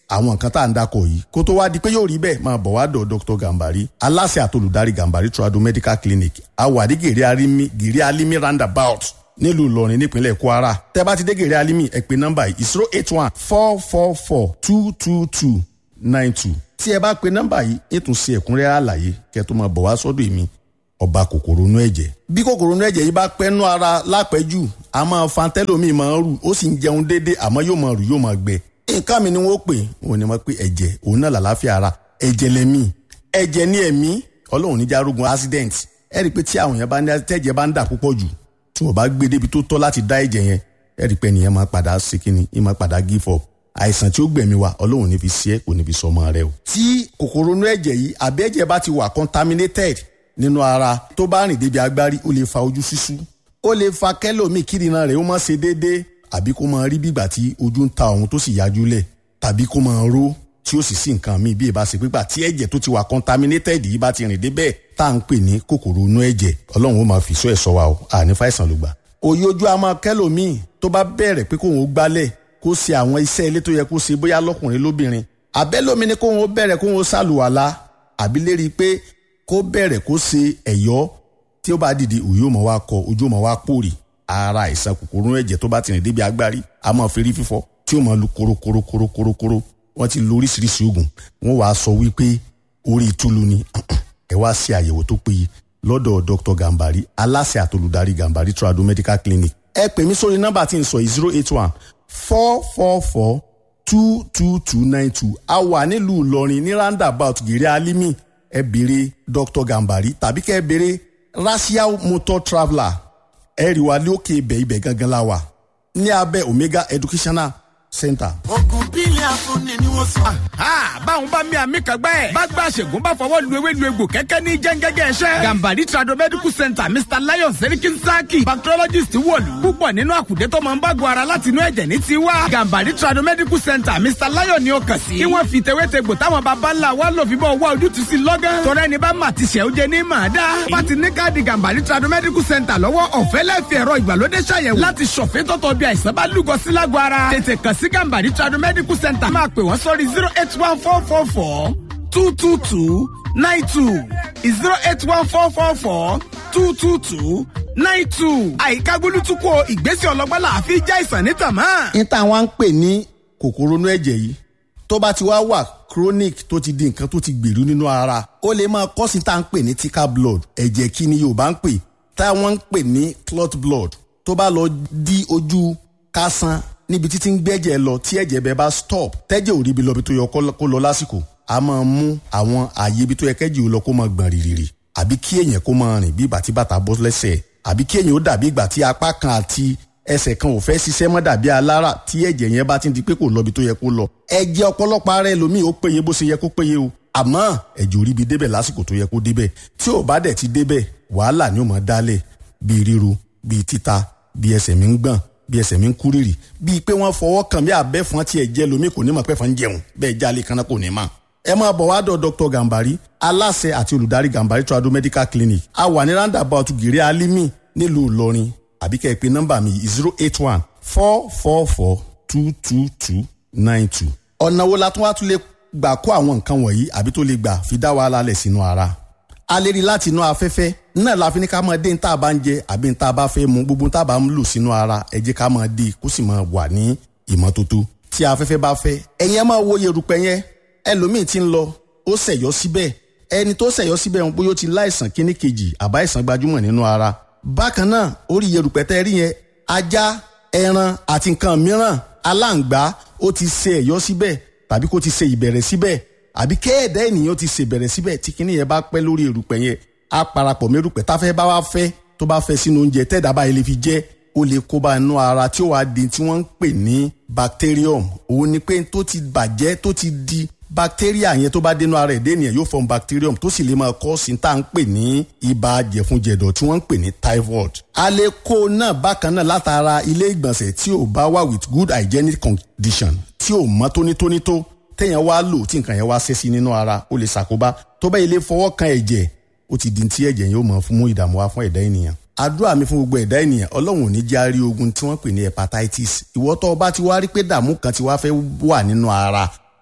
S9: àwọn nǹkan tá à ń dakọ̀ yìí kó tó wá di pé yóò rí bẹ́ẹ̀ máa bọ̀ wá dọ̀ dr gambari aláṣẹ àtolùdarí gambari trado medical clinic awàdí gèrè alimi gèrè alimi roundabout nílùú ìlọrin nípínlẹ̀ kwara tẹ́ bá ti dé gèrè alimi ẹ pè nọ́mbà yìí zero eight one four four four two two two nine two tí ẹ bá pe nọ́mbà yìí ètò ṣe ẹ̀kúnrẹ́rẹ́ àlàyé kẹ́ tó máa bọ̀ wá sọ́dọ̀ èmi ọba kòkòrò inú ẹ̀jẹ̀ bí kòkòrò inú ẹ̀jẹ̀ yìí bá pẹ́nu ara lápẹ́jù a máa fa tẹ́lómi máa ń rù ó sì ń jẹun déédé àmọ́ yóò máa rù yóò máa gbẹ nǹkan mi ni wọ́n pè wọ́n ní wọ́n pé ẹ̀jẹ̀ òun náà làlàáfíà ara ẹ̀jẹ̀ lẹ́mí ẹ̀jẹ̀ ní ẹ̀mí ọlọ́run níjà arógun accident ẹ rí i pé tí àwọn yẹn bá ní tẹ́jẹ̀ bá ń dà púpọ̀ jù tí wọ́n bá gbé débi tó tọ́ láti dá ẹ̀jẹ̀ yẹn ẹ rí i pé nìyẹn máa padà sí kíni ẹ máa padà give up àìsàn tí ó gbẹ̀mí wa ọlọ́run ní fi sí ẹ kò ní fi sọ ọmọ rẹ o. tí kòkòrò inú ẹ̀jẹ̀ yìí àbí ẹ̀jẹ̀ bá ti wà contaminated nínú ara tó bá rìn débi agbárí ó lè fa ojú ṣíṣú ó lè fa kẹ́lòmíì kírìnà rẹ̀ ó má ṣe déédéé àbí kó máa rí bígbà tí ojú ń ta òun tó sì yájú lẹ̀ tàbí kó máa ró tí ó sì sí nǹkan míì bí ìbá ṣe pípa tí ẹ̀jẹ̀ tó ti wà contaminated yìí bá ti rìn débẹ̀ tá à ń pè ní kòkòrò inú ẹ̀jẹ̀ ọlọ́run ó máa fi sọ ẹ̀ sọ wa o àní fàìsàn ló gbà. òye ojú a máa kẹ́lòmíì tó bá bẹ̀rẹ̀ pé kóun ó gbálẹ̀ kó ṣe àwọn iṣẹ́ ilé tó yẹ kó ṣe bóyá lọ́kùnrin lóbìnrin àbẹ́lómi ni kóun ó bẹ̀rẹ̀ kóun ó ṣàlùwàlá àbí lérí pé kó bẹ̀rẹ̀ kó ṣe ẹ̀yọ́ tí ó bá dìde òye ò mọ̀ wá kọ ojú ò mọ̀ wá pòrì ara àìsàn kòkòrò ẹ̀jẹ̀ tó bá ti rìn débi agbárí a máa fi rí fífọ́ tí ó máa lu korokorokorokorokoro wọ́n ti lo oríṣiríṣi oògùn wọ́n wàá sọ wípé orí ìtúlu ni ẹ wá ṣe àyẹ̀wò tó péye lọ́dọ̀ dr gambari aláṣẹ àtolùdarí gambari trado medical clinic ẹ pè mí sórí nọ́mbà tí n sọ yìí zero eight one four four four two two two nine two a wà nílùú ìlọrin ní roundabout gèrè alimi ẹ béèrè dr gambari tàbí kẹ́ ẹ béèrè racial motor traveller ẹ rí wa lókè ibẹ̀ ibẹ̀ gangan la wà ní abẹ́ omega educational center.
S7: ogun bílẹ̀ afúnni ni wọ́n sọ.
S8: báwọn bá mi àmì kan gbẹ́. bá gba àṣègùn bá fọwọ́ lu ewé lu egbò kẹ́kẹ́ ní jẹ́ngẹ́gẹ́ ẹ̀ṣẹ́. gambari trado medical center mr lion serikin saki bacteriologist wọ̀lú. púpọ̀ nínú àkùdé tó máa ń bá gun ara láti inú ẹ̀jẹ̀ ní tiwa. gambari trado medical center mr lion ni ó kàn sí. kí wọ́n fi tewétegbò táwọn baba ńlá wa lò fi bọ́ wá ojútùú sí lọ́gán. tọ́rọ ẹni bá mà ti ṣẹ́ ó jẹ ní màá dá. bá ti ní káàdì gambari trado medical center lọ́wọ́ ọ̀fẹ́ lẹ́ẹ̀fì ẹ̀rọ ìgbàlódé ṣàyẹ̀wò láti ṣọ̀fẹ́ tọ́tọ̀ bí àìsàn bá lúgọ sí lágọ̀ ara. tètè kàn sí gambari trado medical center máa pè wọ́n sórí zero eight one four four four two two two nine two zero eight one four four four two two two nine two. àyíká gbólútúkọ ìgbésẹ̀ ọlọ́gbọ́n là á fi já ìsàn ní tàmá.
S9: ní táwọn ń pè ní kòkòrò inú ẹ̀jẹ̀ yìí tó bá ti wá wà chronic tó ti di nǹkan tó ti gbèrú nínú ara ó lè máa kọ́ sí tá à ń pè ní thicker blood ẹ̀jẹ̀ kí ni yorùbá ń pè táwọn ń pè ní clot blood tó bá lọ di ojú kásán níbi títí ń gbẹ́jẹ̀ lọ tí ẹ̀jẹ̀ bẹ́ẹ̀ bá stop tẹ́jẹ̀ ò ríbi lọ bí tó yẹ kó lọ lásìkò a máa mú àwọn ààyè ibi tó yẹ kẹ́jì ó lọ kó máa gbọ̀n rìrìrì àbí kí èèyàn kó máa rìn bí ìgbà tí bàtà bọ́ lẹ́sẹ̀ àbí kí èèyàn ó dàbí ìgbà tí apá kan àti ẹsẹ̀ kan ò fẹ́ ṣiṣẹ́ mọ́ dàbí alára tí ẹ̀jẹ̀ yẹn bá ti di pé kò lọ bí tó yẹ kó lọ ẹ̀jẹ̀ ọ̀pọ̀lọpọ̀ ara ẹlòmíì ó péye bó ṣe yẹ kó péye o àmọ́ ẹ̀jẹ̀ ò ríbi débẹ̀ lásìkò tó yẹ kó débẹ̀ tí ò bá dẹ̀ ti débẹ̀ wàhálà ni ó máa dálẹ̀ bíi ríru bíi títa bíi ẹsẹ̀ mi ń gbọ̀n bí ẹsẹ̀ mi ń kú rírì bíi pé wọ́n fọwọ́ kàn bí abẹ́fọn tiẹ̀ jẹ́ lomi kò ní mọ̀ pẹ́fọn ń jẹun bẹ́ẹ̀ jálè kan náà kò ní mọ̀. ẹ máa bọ̀ wá dọ̀ dr gambari aláṣẹ àti olùdarí gambari trado medical clinic a wà ní roundabout gèrè alimi nílùú ìlọrin àbí kẹ́ ẹ pé nọ́mbà mi zero eight one four four four two two two nine two. ọ̀nà wo la tún wá tún lè gbà kó àwọn nǹkan wọ̀nyí àbí tó lè gbà fi dá wàhálà lẹ̀ sínú ara a lè rí láti inú afẹ́fẹ́ náà la fi ní ká máa dé ní tá a bá ń jẹ àbí ní tá a bá fẹ́ mu gbogbo tá a bá ń lò sínú ara ẹ jẹ́ ká máa dé kó sì máa wà ní ìmọ́tótó tí afẹ́fẹ́ bá fẹ́ ẹ̀yin ẹ máa wo yerùpẹ̀ yẹn ẹlòmíì ti ń lọ ó ṣẹ̀yọ́ síbẹ̀ ẹni tó ṣẹ̀yọ́ síbẹ̀ ń bóyá ó ti láìsàn kíní kejì àbá ìsàn gbajúmọ̀ nínú ara bákan náà orí yerùpẹ̀ tẹ́ rí yẹn ajá ẹran àti nǹkan mìíràn aláǹgbá ó ti ṣe ẹ̀yọ́ síbẹ̀ tàbí kó ti ṣe ìbẹ̀rẹ̀ síbẹ̀ àbí kéèdè ènìyàn ti ṣèbẹ̀rẹ̀ síbẹ̀ tí kinní yẹn bá pẹ́ lórí erùpẹ̀ yẹn á parapọ̀ mẹ́rùpẹ̀ táfẹ́ bá wá fẹ́ tó bá fẹ́ sínú oúnjẹ tẹ́ẹ̀dá báyìí lè fi jẹ́ ó lè kó bá inú ara tí ó wàá di tí wọ́n ń pè ní bacterium òun ni pé tó ti bàjẹ́ tó ti di bacteria yẹn tó bá dénú ara ẹ̀dẹ́ ènìyàn yóò form bacterium tó sì lè máa kọ́ sí tá à ń pè ní ibà jẹ̀funjẹ̀dọ̀ tí wọ́n ń pè ní typhoid. a lè kó náà bákan náà látara ilé ìgbọ̀nsẹ̀ tí ò bá wà with good hygienic condition tí ò mọ́ tónítóní tó téèyàn wá lò tí nǹkan yẹn wá ṣẹ́ sí nínú ara ó lè ṣàkóbá tó bá ilé fọwọ́ kan ẹ̀jẹ̀ ó ti di tí ẹ̀jẹ̀ yóò mọ̀ fún mú ìdààmú wá fún ẹ̀dá ènìyàn. àdúrà mi fún gbogbo ẹ̀dá ènìyàn ọlọ́run ò ní járí ogun tí wọ́n pè ní hepatitis ìwọ tó o bá ti wá rí pé dààmú kan ti wá fẹ́ wà nínú ara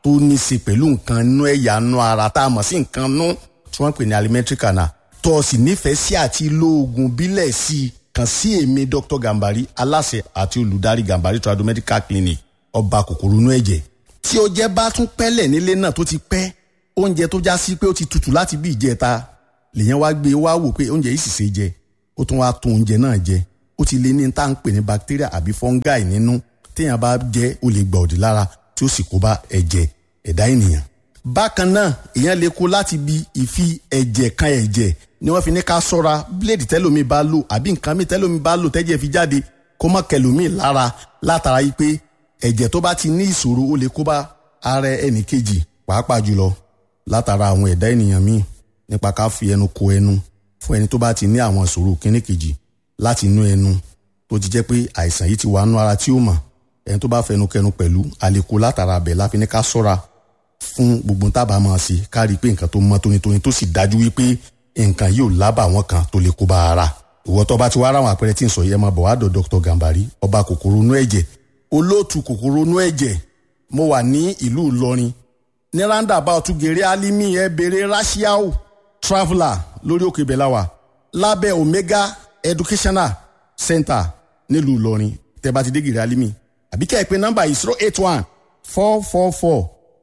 S9: tó ní í ṣe pẹ̀lú nǹkan nú ẹ̀yà nú ara tá a mọ̀ sí nǹkan nú tí wọ́n pè ní alimentary canal tó o sì nífẹ̀ẹ́ sí àti lo oògùn bílẹ̀ sí i kàn sí èmi dr gambari aláṣẹ àti olùdarí gambari trado medical clinic ọba kòkòrò inú ẹ̀jẹ̀ tí o jẹ́ bá tún pẹ́lẹ̀ nílé náà tó ti pẹ́ oúnjẹ tó já sí pé ó ti tutù láti bí ìjẹta lèyàn wá gbé wá wò pé oúnjẹ yìí sì ṣe jẹ ó tún wá tún oúnjẹ náà jẹ ó ti lé ní tá à ń pè ní bacteria àbí fungi nínú téèyàn bá jẹ ó lè gbà òdì lára tí ó sì kó bá ẹ̀jẹ̀ ẹ̀dá ènìyàn. bákan náà èèyàn lè kó láti bi ìfi ẹ̀jẹ̀ kan ẹ̀jẹ̀ ni wọ́n fi ní ká sọ́ra bíléèdì tẹ́lómi bá lò àbí nǹkan mi tẹ́lómi bá lò tẹ́jẹ̀ fi jáde kó mọ́ kẹlòmíì lára látara yìí pé ẹ̀jẹ̀ tó bá ti ní ìṣòro ó lè kó bá ara ẹnì kejì pàápàá jùlọ látara àwọn ẹ̀dá ènìyàn míì nípa ká fi ẹnu ko ẹnu fún ẹni tó bá ti ní àwọn ìṣòro kíní kejì láti inú ẹnu tó ti jẹ́ pé àìsàn yìí ti wà nú ara tí ó mọ̀ ẹni tó bá fẹnu kẹnu pẹ̀lú àlékò látara abẹ láfi ní ká sọ́ra fún gbogbo tábà máa ṣe ká rí i pé nǹkan tó mọ́ tónítóní tó sì dájú wípé nǹkan yóò lábà àwọn kan tó lè kó bá ara ìwọ tó bá ti wá ráwọn àpẹẹrẹ tí ń sọ yẹn máa bọ̀ wá dọ̀ dr gambari ọba kòkòrò inú ẹ̀jẹ̀ olóòtú kòkòrò inú ẹ̀jẹ̀ mo wà ní ìlú ìlọrin ní roundabout gèrè alimi ẹ bèrè rashiao traveller lórí òkè bẹ̀láwà lábẹ́ omega educational center nílùú ìlọrin tẹ́ bá ti dé gèrè alimi àbí kẹ́ ẹ pé nọ́mbà yìí zero eight one four four four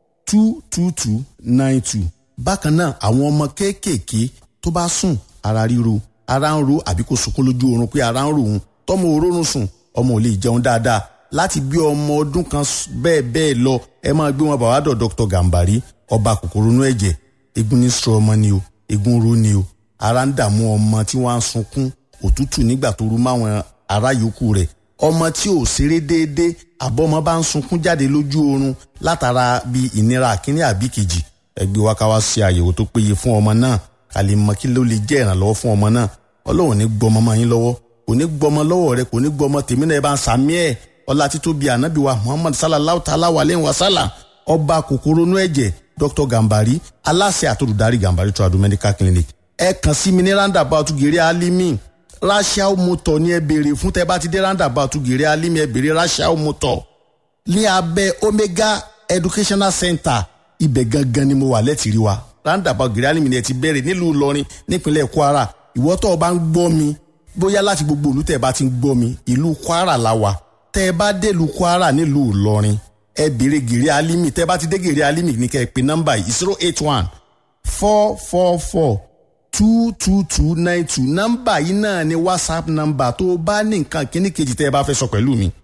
S9: two two two nine two. bákan náà àwọn ọmọ kéékèèké tó bá sùn ara ríro ara ń ro àbí kò sunkún lójú oorun pé ara ń ro òun tọmọ òórùn sùn ọmọ ò lè jẹun dáadáa láti bí ọmọ ọdún kan bẹ́ẹ̀ bẹ́ẹ̀ lọ ẹ máa gbé wọn bàbá dọ̀ dr gambari ọba kòkòrò inú ẹ̀jẹ̀ egun ní sọ ọmọ ni o egun ro ni o ara ń dààmú ọmọ tí wọ́n á sunkún òtútù nígbà tó rú máwọn ará yòókù rẹ̀ ọmọ tí ò ṣeré déédé àbọ̀mọ bá ń sunkún jáde lójú oorun látara bí ìnira àkíní àbí kejì ẹgbẹ́ wa ká wá ṣe àyẹ̀wò tó péye fún ọmọ náà ká lè mọ kí ló lè jẹ́ ìrànlọ́wọ́ fún ọmọ náà ọlọ́run ní gbọmọ mọ́ yín lọ́wọ́ kò ní gbọmọ lọ́wọ́ rẹ kò ní gbọmọ tèmi náà ẹ bá ń sàmí ẹ̀ ọlá títóbi ànábì wa muhammad sallallahu ta'ala wa aleyhi wa sallam ọba kòkòrò inú ẹ̀jẹ̀ dr gambari aláṣẹ àtòlùdarí gambari tradu medical clinic ẹ kàn sí mi ní roundabout gèrè alimi rachel motor ní ẹ béèrè fún tẹ bá ti dé roundabout gèrè alimi ẹ béèrè rachel motor ní abẹ́ omega educational center ibẹ̀ gangan ni mo wà lẹ́tìrí wa roundabout gèrè alimi ni ẹ ti bẹ̀rẹ̀ nílùú ìlọrin nípínlẹ̀ kwara ìwọ tó o bá ń gbọ́ mi bóyá láti gbogbo ìlú tẹ́ ẹ bá ti ń gbọ́ mi ìlú kwara la wà tẹ́ ẹ bá délùú kwara nílùú ìlọrin ẹ béèrè gèrè alimi tẹ́ ẹ bá ti dé gèrè alimi ní kẹ́ ẹ pè nọ́mbà yìí zero eight one four four four two two two nine two nọ́mbà yìí náà ni whatsapp nọ́mbà tó o bá ní nǹkan kíní kejì tẹ́ ẹ bá fẹ́ sọ pẹ̀lú mi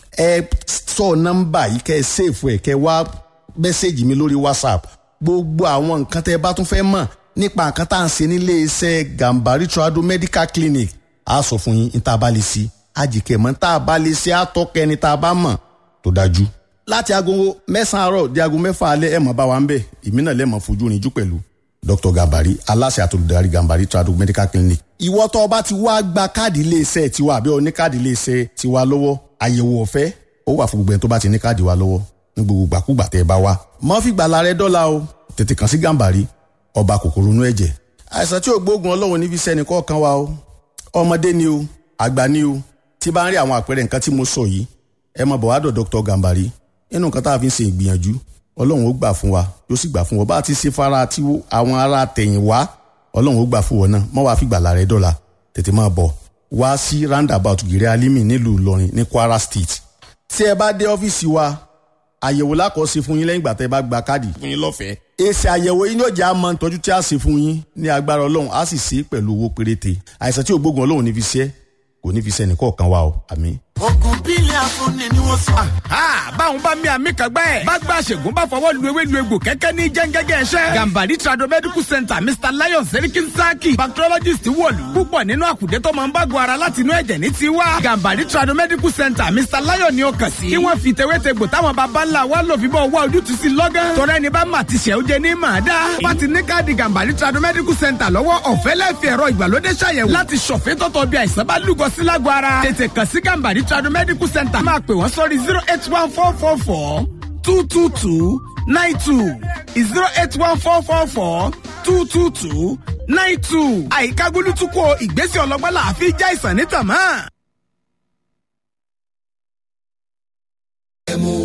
S9: ẹ sọ nọ́mbà yìí kẹ́ ẹ sèfù ẹ kẹ́ ẹ wá mẹ́sẹ̀gì mi lórí whatsapp gbogbo àwọn nǹkan tẹ́ ẹ bá tún fẹ́ mọ̀ nípa nǹkan tá à ń ṣe nílé iṣẹ́ gambari trado medical clinic a sọ fún yín níta bá lè ṣe àjìkẹ́ mọ́ tá a bá lè ṣe àtọ́kẹ́ ni tá a bá mọ̀ tó dájú. láti aago mẹ́sàn-án àárọ̀ di aago mẹ́fà alẹ́ ẹ̀ mọ̀ bá wa ń bẹ̀ èmi náà lẹ́mọ̀ fojú rìnjú pẹ̀lú dr gambari aláṣẹ àtolùdarí gambari trado medical clinic. ìwọ tó o bá ti wá gba káàdì iléeṣẹ́ tiwa àbí o ní káàdì iléeṣẹ́ tiwa lọ́wọ́ àyẹ̀wò ọ̀fẹ́ ó wà fún gbogbo ẹni tó bá ti ní káàdì wa lọ́wọ́ ní gbogbo gbàkúgbà tẹ́ ẹ bá wá. mọ́ fìgbà la rẹ dọ́là o tètè kàn sí gambari ọba kòkòrò inú ẹ̀jẹ̀. àìsàn tí ò gbóògùn ọlọ́run níbi sẹ́ni kọ̀ọ̀kan wa o ọmọdé ni o àgbà ni o tí bá ń rí àwọn àpẹẹrẹ nǹkan tí mo sọ yìí ẹ mọ̀ bọ̀ wá dọ̀ dr gambari nínú nǹkan tá a fi ń ṣe ìgbìyànjú ọlọ́run ó gbà fún wa yóò sì gbà fún wọn bá a ti ṣe fara tí àwọn ará tẹ̀yìn wá ọlọ́run ó gbà fún wọn náà mọ́ wàá fi gbàlà rẹ dọ́là tètè máa bọ̀ wá sí roundabout gèrè alimi nílùú ìlọrin ní kwara state tí ẹ bá dé ọ́fíìsì wa àyẹ̀wò lákọ̀ọ́sí fún yín lẹ́yìn ìgbà tẹ́ bá gba káàdì fún yín lọ́fẹ̀ẹ́. èsì àyẹ̀wò yín yóò jẹ́ àmọ́ ìtọ́jú tí a ṣe fún yín ní agbára ọlọ́run á sì ṣe é pẹ̀lú owó péréte àìsàn tí ògbógun ọlọ́run ní fi ṣe kò ní fi ṣe ẹnìkọ̀ọ̀kan wa o àmín.
S7: ogun bílẹ̀ afúnni ni wọ́n sọ.
S8: báwọn bá mi àmì kan gbẹ́. bá gba àṣègùn bá fọwọ́ lu ewé lu egbò kẹ́kẹ́ ní jẹ́ngẹ́gẹ́ ẹ̀ṣẹ́. gambari trado medical center mr lion serikin saki bacteriologist wọ̀lú. púpọ̀ nínú àkùdé tó máa ń bá gbọ́ ara láti inú ẹ̀jẹ̀ ní tiwa. gambari trado medical center mr lion ni ó kàn sí. kí wọ́n fi tewétegbò táwọn baba ńlá wa lò fi bọ́ wá ojútùú sí lọ́gán. tọ́lá ẹni bá mà ti ṣẹ̀ ó jẹ ní màá dá. bá ti ní káàdì gambari trado medical center lọ́wọ́ ọ̀fẹ́ lẹ́fì ẹ̀rọ ìgbàlódé ṣàyẹ̀wò láti ṣọ̀fẹ́ tọ́tọ̀ bí àìsàn bá lúgọ sí lágọ̀ ara. tètè kàn sí gambari trado medical center máa pè wọ́n sórí zero eight one four four four two two two nine two zero eight one four four four two two two nine two. àyíká gúlútúkọ ìgbésẹ̀ ọlọ́gbọ́n là á fi já ìsàn ní tàmá.
S10: ẹmu tó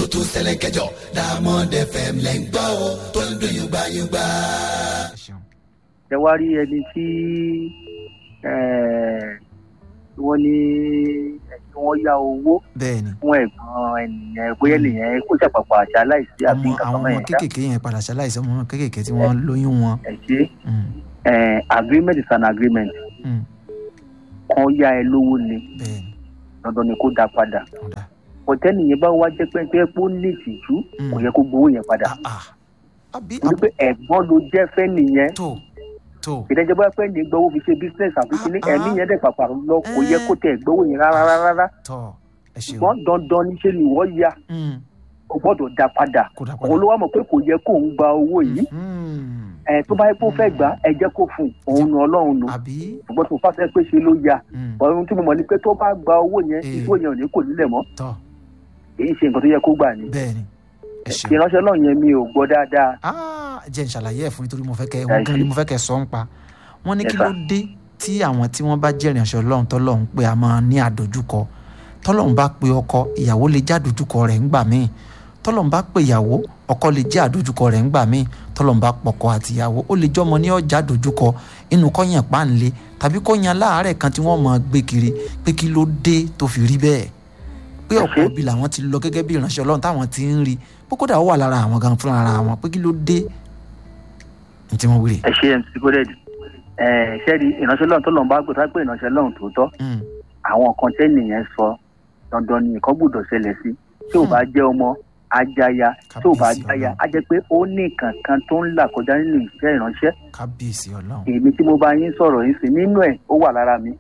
S10: tó ṣẹlẹ̀ kẹjọ diamond fm lẹ́ ń gbọ́ o tó ń dùn yùngbàyùngbà.
S5: ẹ wá rí ẹni tí wọ́n ní kí wọ́n yá owó
S3: bẹ́ẹ̀ni
S5: fún ẹ̀gbọ́n ènìyàn bóyá ènìyàn kó ṣàpàpà àṣà aláìsí àbí
S3: ọmọ
S5: nǹkan
S3: àwọn
S5: kan
S3: ọmọ
S5: mẹ́rin ṣá
S3: kéékèèké yẹn padà ṣaláìsí ọmọ kéékèèké tí wọ́n lóyún wọn.
S5: ẹ ṣe agreement is an agreement
S3: Mm.
S5: kan yá ẹ lówó ni
S3: bẹ́ẹ̀ni
S5: dandan ni kó dá padà
S3: ọ̀dà
S5: ọ̀tẹ́ nìyẹn bá wá jẹ́ pé pé ó ní ìtìjú kò yẹ kó gbowó yẹn padà
S3: àbí
S5: torí pé ẹ̀gbọ́n ló jẹ́ fẹ́ nìyẹn
S3: tó tó
S5: ìdájọ́ bá pẹ́ ní gbowó fi ṣe business àfi kíní ẹ̀mí yẹn dẹ̀ pàpà lọ kò yẹ kó tẹ̀ gbowó yẹn rárá rárá
S3: tọ́ ẹ ṣeun
S5: ṣùgbọ́n dandan níṣẹ́ ni wọ́n ya
S3: Mm.
S5: o gbọ́dọ̀ dá padà òun ló wá mọ̀ pé kò yẹ kó ń gba owó yìí ẹ̀ tó bá yẹ kó fẹ́ gbà ẹ jẹ́ kó fún un òun nu ọlọ́run nu ṣùgbọ́n tó fásitì pé ṣe ló ya ohun tí mo mọ̀ ni pé tó bá gba owó yẹn ìṣó yẹn ò ní kò nílẹ̀ mọ́
S3: tọ́
S5: èyí ṣe nǹkan tó yẹ kó gbà ni
S3: bẹ́ẹ̀ni ẹ ṣeun
S5: ìránṣẹ́ náà yẹn mi ò gbọ́ dáadáa
S3: Ah, jẹ́ n ṣàlàyé ẹ̀ fún nítorí mo fẹ́ kẹ́
S5: Ẹ
S3: wọ́n gan
S5: ṣé.
S3: ni mo fẹ́ kẹ́ sọ ń pa wọ́n ní
S5: Yes,
S3: kí ló
S5: sir.
S3: dé tí àwọn tí wọ́n bá jẹ́ ìrìnàṣẹ́ ọlọ́run tọ́lọ́run pé a máa ní àdójúkọ tọ́lọ́run bá pe ọkọ ìyàwó lè jẹ́ àdójúkọ rẹ̀ ńgbà míì tọ́lọ́run bá pe ìyàwó ọkọ lè jẹ́ àdójúkọ rẹ̀ ńgbà míì tọ́lọ́run bá pọkọ àti ìyàwó ó lè jọ́mọ ní ọjà àdójúkọ inú kọ́yàn páńlé tàbí kọ́yàn láàárẹ̀ kan tí wọ́n máa gbé kiri pé kí ló dé tó fi rí bẹ́ẹ̀ pé ọ̀pọ̀ ibi làwọn ti lọ gẹ́gẹ́ bí ìránṣẹ́ ọlọ́run táwọn ti ń rí pé kódà ó wà lára àwọn gan fúnra ara wọn pé kí ló dé ní tí wọ́n wílé.
S5: ẹ ṣe mc goded ẹ ṣẹ́ẹ̀rì ìránṣẹ́ lọ́run tó lọ́n bá gbọ́dọ̀ pé ìránṣẹ́ lọ́run tòótọ́ àwọn kan tẹ́ nìyẹn sọ dandan ni nǹkan gbọ́dọ̀ ṣẹlẹ̀ sí tí ò bá jẹ́ ọmọ ajaya tí ò bá jáya á jẹ́ pé ó ní nǹkan kan tó ń là kọjá nínú iṣẹ́ ìránṣẹ́
S3: kábíyèsí ọlọ́run.
S5: èmi tí mo bá yín sọ̀rọ̀ yín sí nínú ẹ̀ ó wà lára mi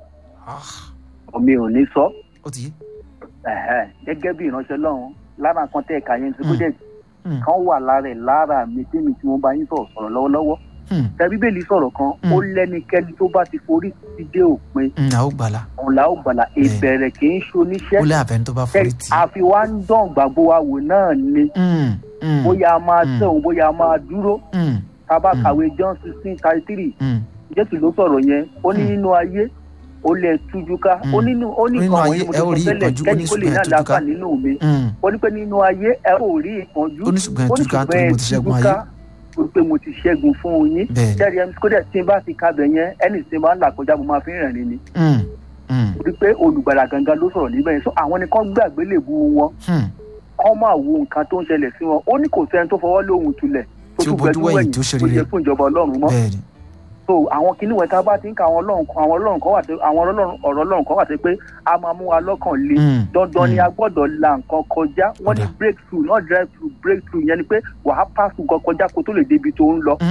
S5: mi ò ní sọ
S3: ó ti yé.
S5: Ẹ̀hẹ́, gẹ́gẹ́ bí ìránṣẹ́ lọ́run lára nǹkan tẹ́ ẹ̀ka yẹn ti goded kan wà lára ẹ̀ lára mi tí mi tí mo bá yín sọ̀rọ̀ sọ̀rọ̀ lọ́wọ́lọ́wọ́ tẹ bíbélì sọ̀rọ̀ kan ó lẹ́nikẹ́ni tó bá ti forí ti dé òpin
S3: a ó gbàlà
S5: òun là ó gbàlà ìbẹ̀rẹ̀ kì í ṣoníṣẹ́
S3: ó lé àfẹn tó bá forí tì.
S5: àfi wá ń dán gbàgbó wa wò náà ni bóyá a máa tẹ̀ òun bóyá a máa dúró tá a bá kàwé john sixteen thirty three jésù ló sọ̀rọ̀ yẹn ó ní nínú ayé ó lè tújú ká ó nínú ó ní
S3: Nínú
S5: nǹkan
S3: ayé
S5: wọ̀nyí mo
S3: ẹ ó
S5: ti
S3: rí
S5: sọ tẹ́lẹ̀
S3: ìpọ́njú, ó ní
S5: kẹ́ni kó lè ní
S3: ṣùgbọ́n ẹ tújú ká.
S5: àlàáfà nínú mi
S3: Mm.
S5: ó ní pé nínú ayé ẹ ò rí ìpọ́njú
S3: ó ní ṣùgbọ́n ẹ tújú ká torí mo ti ṣẹ́gun ayé.
S5: ó ní pé mo ti ṣẹ́gun fún yín
S3: Bẹ́ẹ̀ni.
S5: jẹ́rìí ẹni kó dẹ̀ tí n bá ti kabẹ̀ yẹn ẹni tí n bá ń là kọjá mo máa fi ń rìn ni
S3: Mm, mm,
S5: ó ní pé olùgbàlà gangan ló sọ̀rọ̀ níbẹ̀ yẹn so àwọn ni kán gbàgbé lè bu wọn
S3: mm.
S5: kán máa wo nǹkan tó ń ṣẹlẹ̀ sí wọn ó ní kò sẹ́ni tó fọwọ́ lóhun tulẹ̀ tó
S3: Tí ó
S5: tún
S3: bojú
S5: gbẹdú
S3: wẹ̀yìn
S5: wẹ̀yìn
S3: tó ṣe
S5: tó
S3: rere.
S5: yẹ fún ìjọba ọlọ́run mọ́
S3: bẹ́ẹ̀ni
S5: so àwọn kinní wẹ̀ tá a bá ti ń ka àwọn ọlọ́run kan àwọn ọlọ́run kan wà tó àwọn ọlọ́run ọ̀rọ̀ ọlọ́run kan wà tó pé a máa mú wa lọ́kàn le
S3: Mm,
S5: dandan ni a gbọ́dọ̀ la nǹkan kọjá wọ́n ní breakthrough not drive through breakthrough yẹn ni pé wàá pass nǹkan kọjá kó tó lè débi tó ń lọ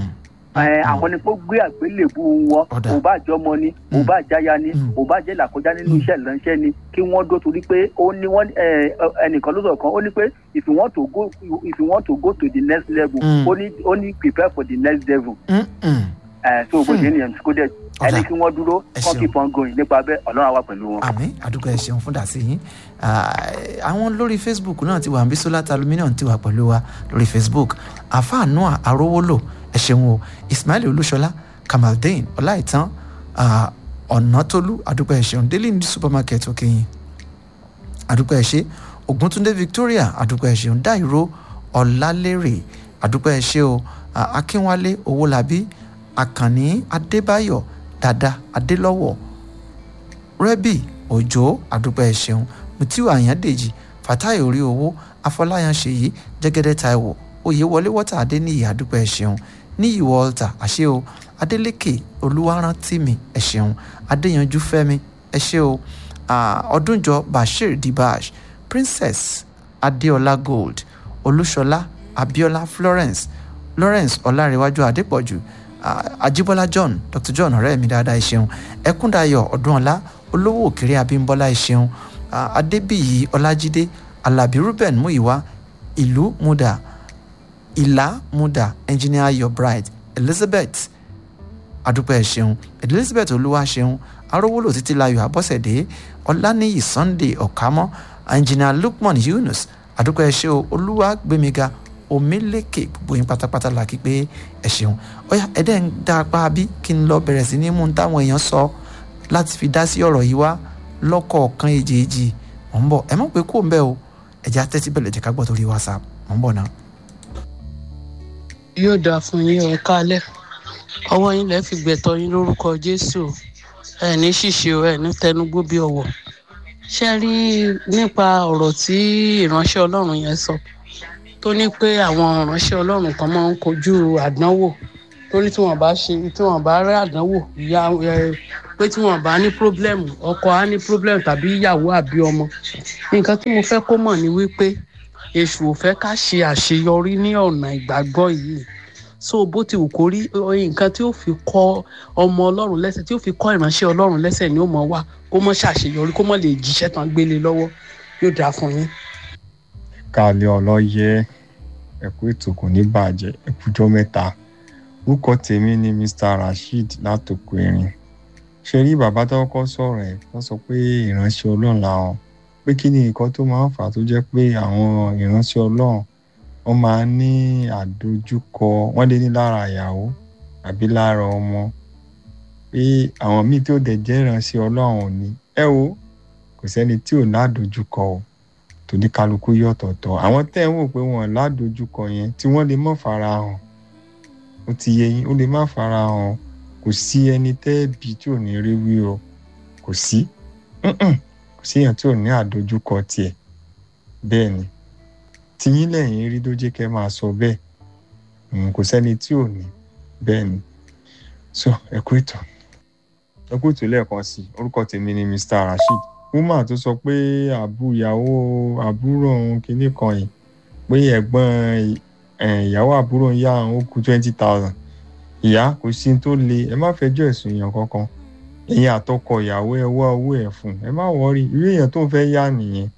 S5: ẹ àwọn ni kó gbé àgbélébù wọn ò bá jọmọ ni ò bá jáya ni ò bá jẹ́ làkọjá nínú iṣẹ́ ìránṣẹ́ ni kí wọ́n dó torí pé ó ní wọ́n ẹ, ẹ, ẹnìkan ló sọ̀rọ̀ kan ó ní pé if you want to go if you want to go to the next level
S3: Mm.
S5: ó ní ó ní prepare for the next level ẹ so bó ṣe nìyẹn kó dẹ ẹni kí wọ́n dúró kán keep on going nípa bẹ́ẹ̀ ọlọ́run á wà pẹ̀lú wọn.
S3: àmì àdúgbò ẹ ṣeun fún dàsí yín Ah, àwọn lórí facebook náà ti wà ń bí solar aluminium ti wà pẹ̀lú wa lórí facebook àfáà noah arówólò ẹ ṣeun o ismail olúṣọlá kamaldeen ọláìtàn ah, ọ̀nàtólú àdúgbò ẹ ṣeun daily need supermarket òkèyìn àdúgbò ẹ ṣe ògúntúndé victoria àdúgbò ẹ ṣeun dáìró ọlálérè àdúgbò ẹ ṣe o Ah, akínwálé owólabí àkànní adébáyọ̀ dada adélọ́wọ̀ rẹ́bì òjò àdúpẹ́ ẹ̀ṣẹ̀un mutiu àyàndèjì fatai orí owó afọláyan ṣèyí jẹ́gẹ́dẹ́ taiwo oyèwọlé wọ́tà adéníyì àdúpẹ́ ẹ̀ṣẹ̀un níyì walter àṣẹ o adélékè olúwarántìmí ẹ̀ṣẹ̀un adéyanjú fẹ́mi ẹ̀ṣẹ̀ o Ah, ọdúnjọ bashir dibash princess adéọlá gold olúṣọlá abiola florence lawrence ọlárẹwájú adépọ̀jù ah, ajíbọ́lá john dr john ọ̀rẹ́ mi dáadáa ìṣeun ẹkúndayọ̀ ọdúnọlá olówó òkèrè abímbọ́lá ìṣeun ah, adébíyí ọlájídé alábí ruben muiwa ìlú muda ìlà muda engineer your bride elizabeth adúpẹ́ ṣeun elizabeth olúwa ṣeun arówólò títí layọ̀ abọ́sẹ̀dé ọláníyì sunday ọ̀kámọ́ engineer lukman yunus adúpẹ́ ṣe o olúwa gbẹmíga omílékè gbogbo yín pátápátá la kí pé ẹ ṣeun ọyà ẹdẹ ń dá apá bí kí n lọ bẹ̀rẹ̀ sí ní mú un táwọn èèyàn sọ láti fi dá sí ọ̀rọ̀ yìí wá lọ́kọ̀ọ̀kan èjèèjì mọ̀ ń bọ̀ ẹ mọ̀ pé kò ń bẹ́ o ẹ̀já tẹ́tí bẹ̀rẹ̀ jẹ́ ká gbọ́ torí whatsapp mọ̀ ń bọ̀ náà.
S11: yóò dáa fún yín ẹ kálẹ̀ ọwọ́ yín lẹ́ fi gbẹ̀tọ́ yín lórúkọ jésù ẹ ní ṣìṣe ẹ ní tẹnugbó bí ọwọ́ ṣe rí nípa ọ̀rọ̀ tí ìránṣẹ́ ọlọ́run yẹn sọ tó ní pé àwọn ìránṣẹ́ ọlọ́run kan máa ń kojú àdánwò torí tí wọ́n bá ṣe tí wọ́n bá rí àdánwò ìyá ẹ pé tí wọ́n bá ní pírọ́blẹ́mù ọkọ á ní pírọ́blẹ́mù tàbí ìyàwó àbí ọmọ nǹkan tí mo fẹ́ kó mọ̀ ni wípé èṣù ò fẹ́ ká ṣe àṣeyọrí ní ọ̀nà ìgbàgbọ́ yìí so bó ti wù kó rí nǹkan tí ó fi kọ́ ọmọ ọlọ́run lẹ́sẹ̀ tí ó fi kọ́ ìránṣẹ́ ọlọ́run lẹ́sẹ̀ ni ó mọ̀ wá kó mọ̀ ṣàṣeyọrí kó mọ̀ lè jíṣẹ́ tán gbélé lọ́wọ́ yóò dáa fún yín.
S12: kálẹ̀ ọlọ́yẹ ẹ̀kú ètò kò ní bàjẹ́ ẹ̀kújọ́ mẹ́ta orúkọ tèmi ni mr rasheed látòkò erin ṣe rí bàbá tó kọ́ sọ̀rọ̀ ẹ̀ wọ́n sọ pé ìránṣẹ́ ọlọ́run làwọn pé kí ni nǹkan tó máa ń fà á tó jẹ́ pé àwọn ìránṣẹ́ ọlọ́run wọ́n máa ń ní àdójúkọ wọ́n lé ní lára ìyàwó àbí lára ọmọ pé àwọn míì tí ó dẹ̀ jẹ́ ìránṣẹ́ ọlọ́run ni ẹ wo kò sẹ́ni tí ò ládojúkọ o tòní kálukú yọ ọ̀tọ̀ọ̀tọ̀ àwọn tẹ́ ń wò pé wọ́n ládojúkọ yẹn tí wọ́n lè mọ̀ fara hàn ó ti yẹ yín ó lè má fara hàn kò sí ẹni tẹ́ẹ̀bì tí ò ní rí wí o kò sí kò sí èèyàn tí ò ní àdojúkọ tiẹ̀ bẹ́ẹ̀ ni tiyín lẹ́yìn rí tó jẹ́ kẹ́ máa sọ bẹ́ẹ̀ kò sẹ́ni tí ò ní bẹ́ẹ̀ ni so ẹ kú ìtàn ẹ kú ìtàn lẹ́ẹ̀kan sí orúkọ tèmi ni mr rasheed woman tó sọ pé àbú ìyàwó àbúrò òun kìíní kan yìí pé ẹ̀gbọ́n ìyàwó àbúrò ń yá àwọn ó kú twenty thousand ìyá kò sí tó le ẹ má fẹjọ́ ẹ̀sùn èèyàn kankan ẹ̀yin àtọkọ ìyàwó ẹ wá owó ẹ̀ fún ẹ má wọrí irú èèyàn tó ń fẹ́ yá nìyẹn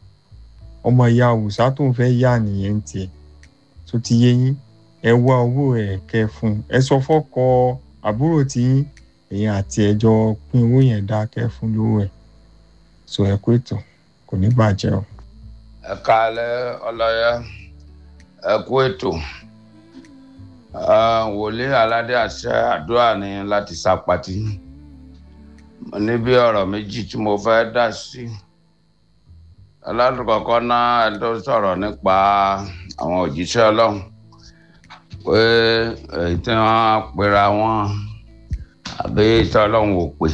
S12: ọmọ ìyá òòsà tó ń fẹ́ yá nìyẹn ń tiẹ̀ tó ti yé yín ẹ wá owó ẹ̀ kẹ́ fún ẹ sọ fọ́kọ àbúrò tí yín ẹ̀yin àti ẹjọ́ pín owó yẹn dá kẹ́ fún lówó ẹ̀ so ẹ kú ètò kò ní bàjẹ́ o.
S13: ẹ kálẹ́ ọlọ́yẹ ẹ kú ètò wòlíì aládé àṣẹ àdúrà ní láti sápàtì mo ní bí ọ̀rọ̀ méjì tí mo fẹ́ dá sí aládùkọ̀kọ́ náà ẹ tó sọ̀rọ̀ nípa àwọn òjíṣẹ́ ọlọ́run pé èyí tí wọ́n pera wọn àbí tí ọlọ́run ò pè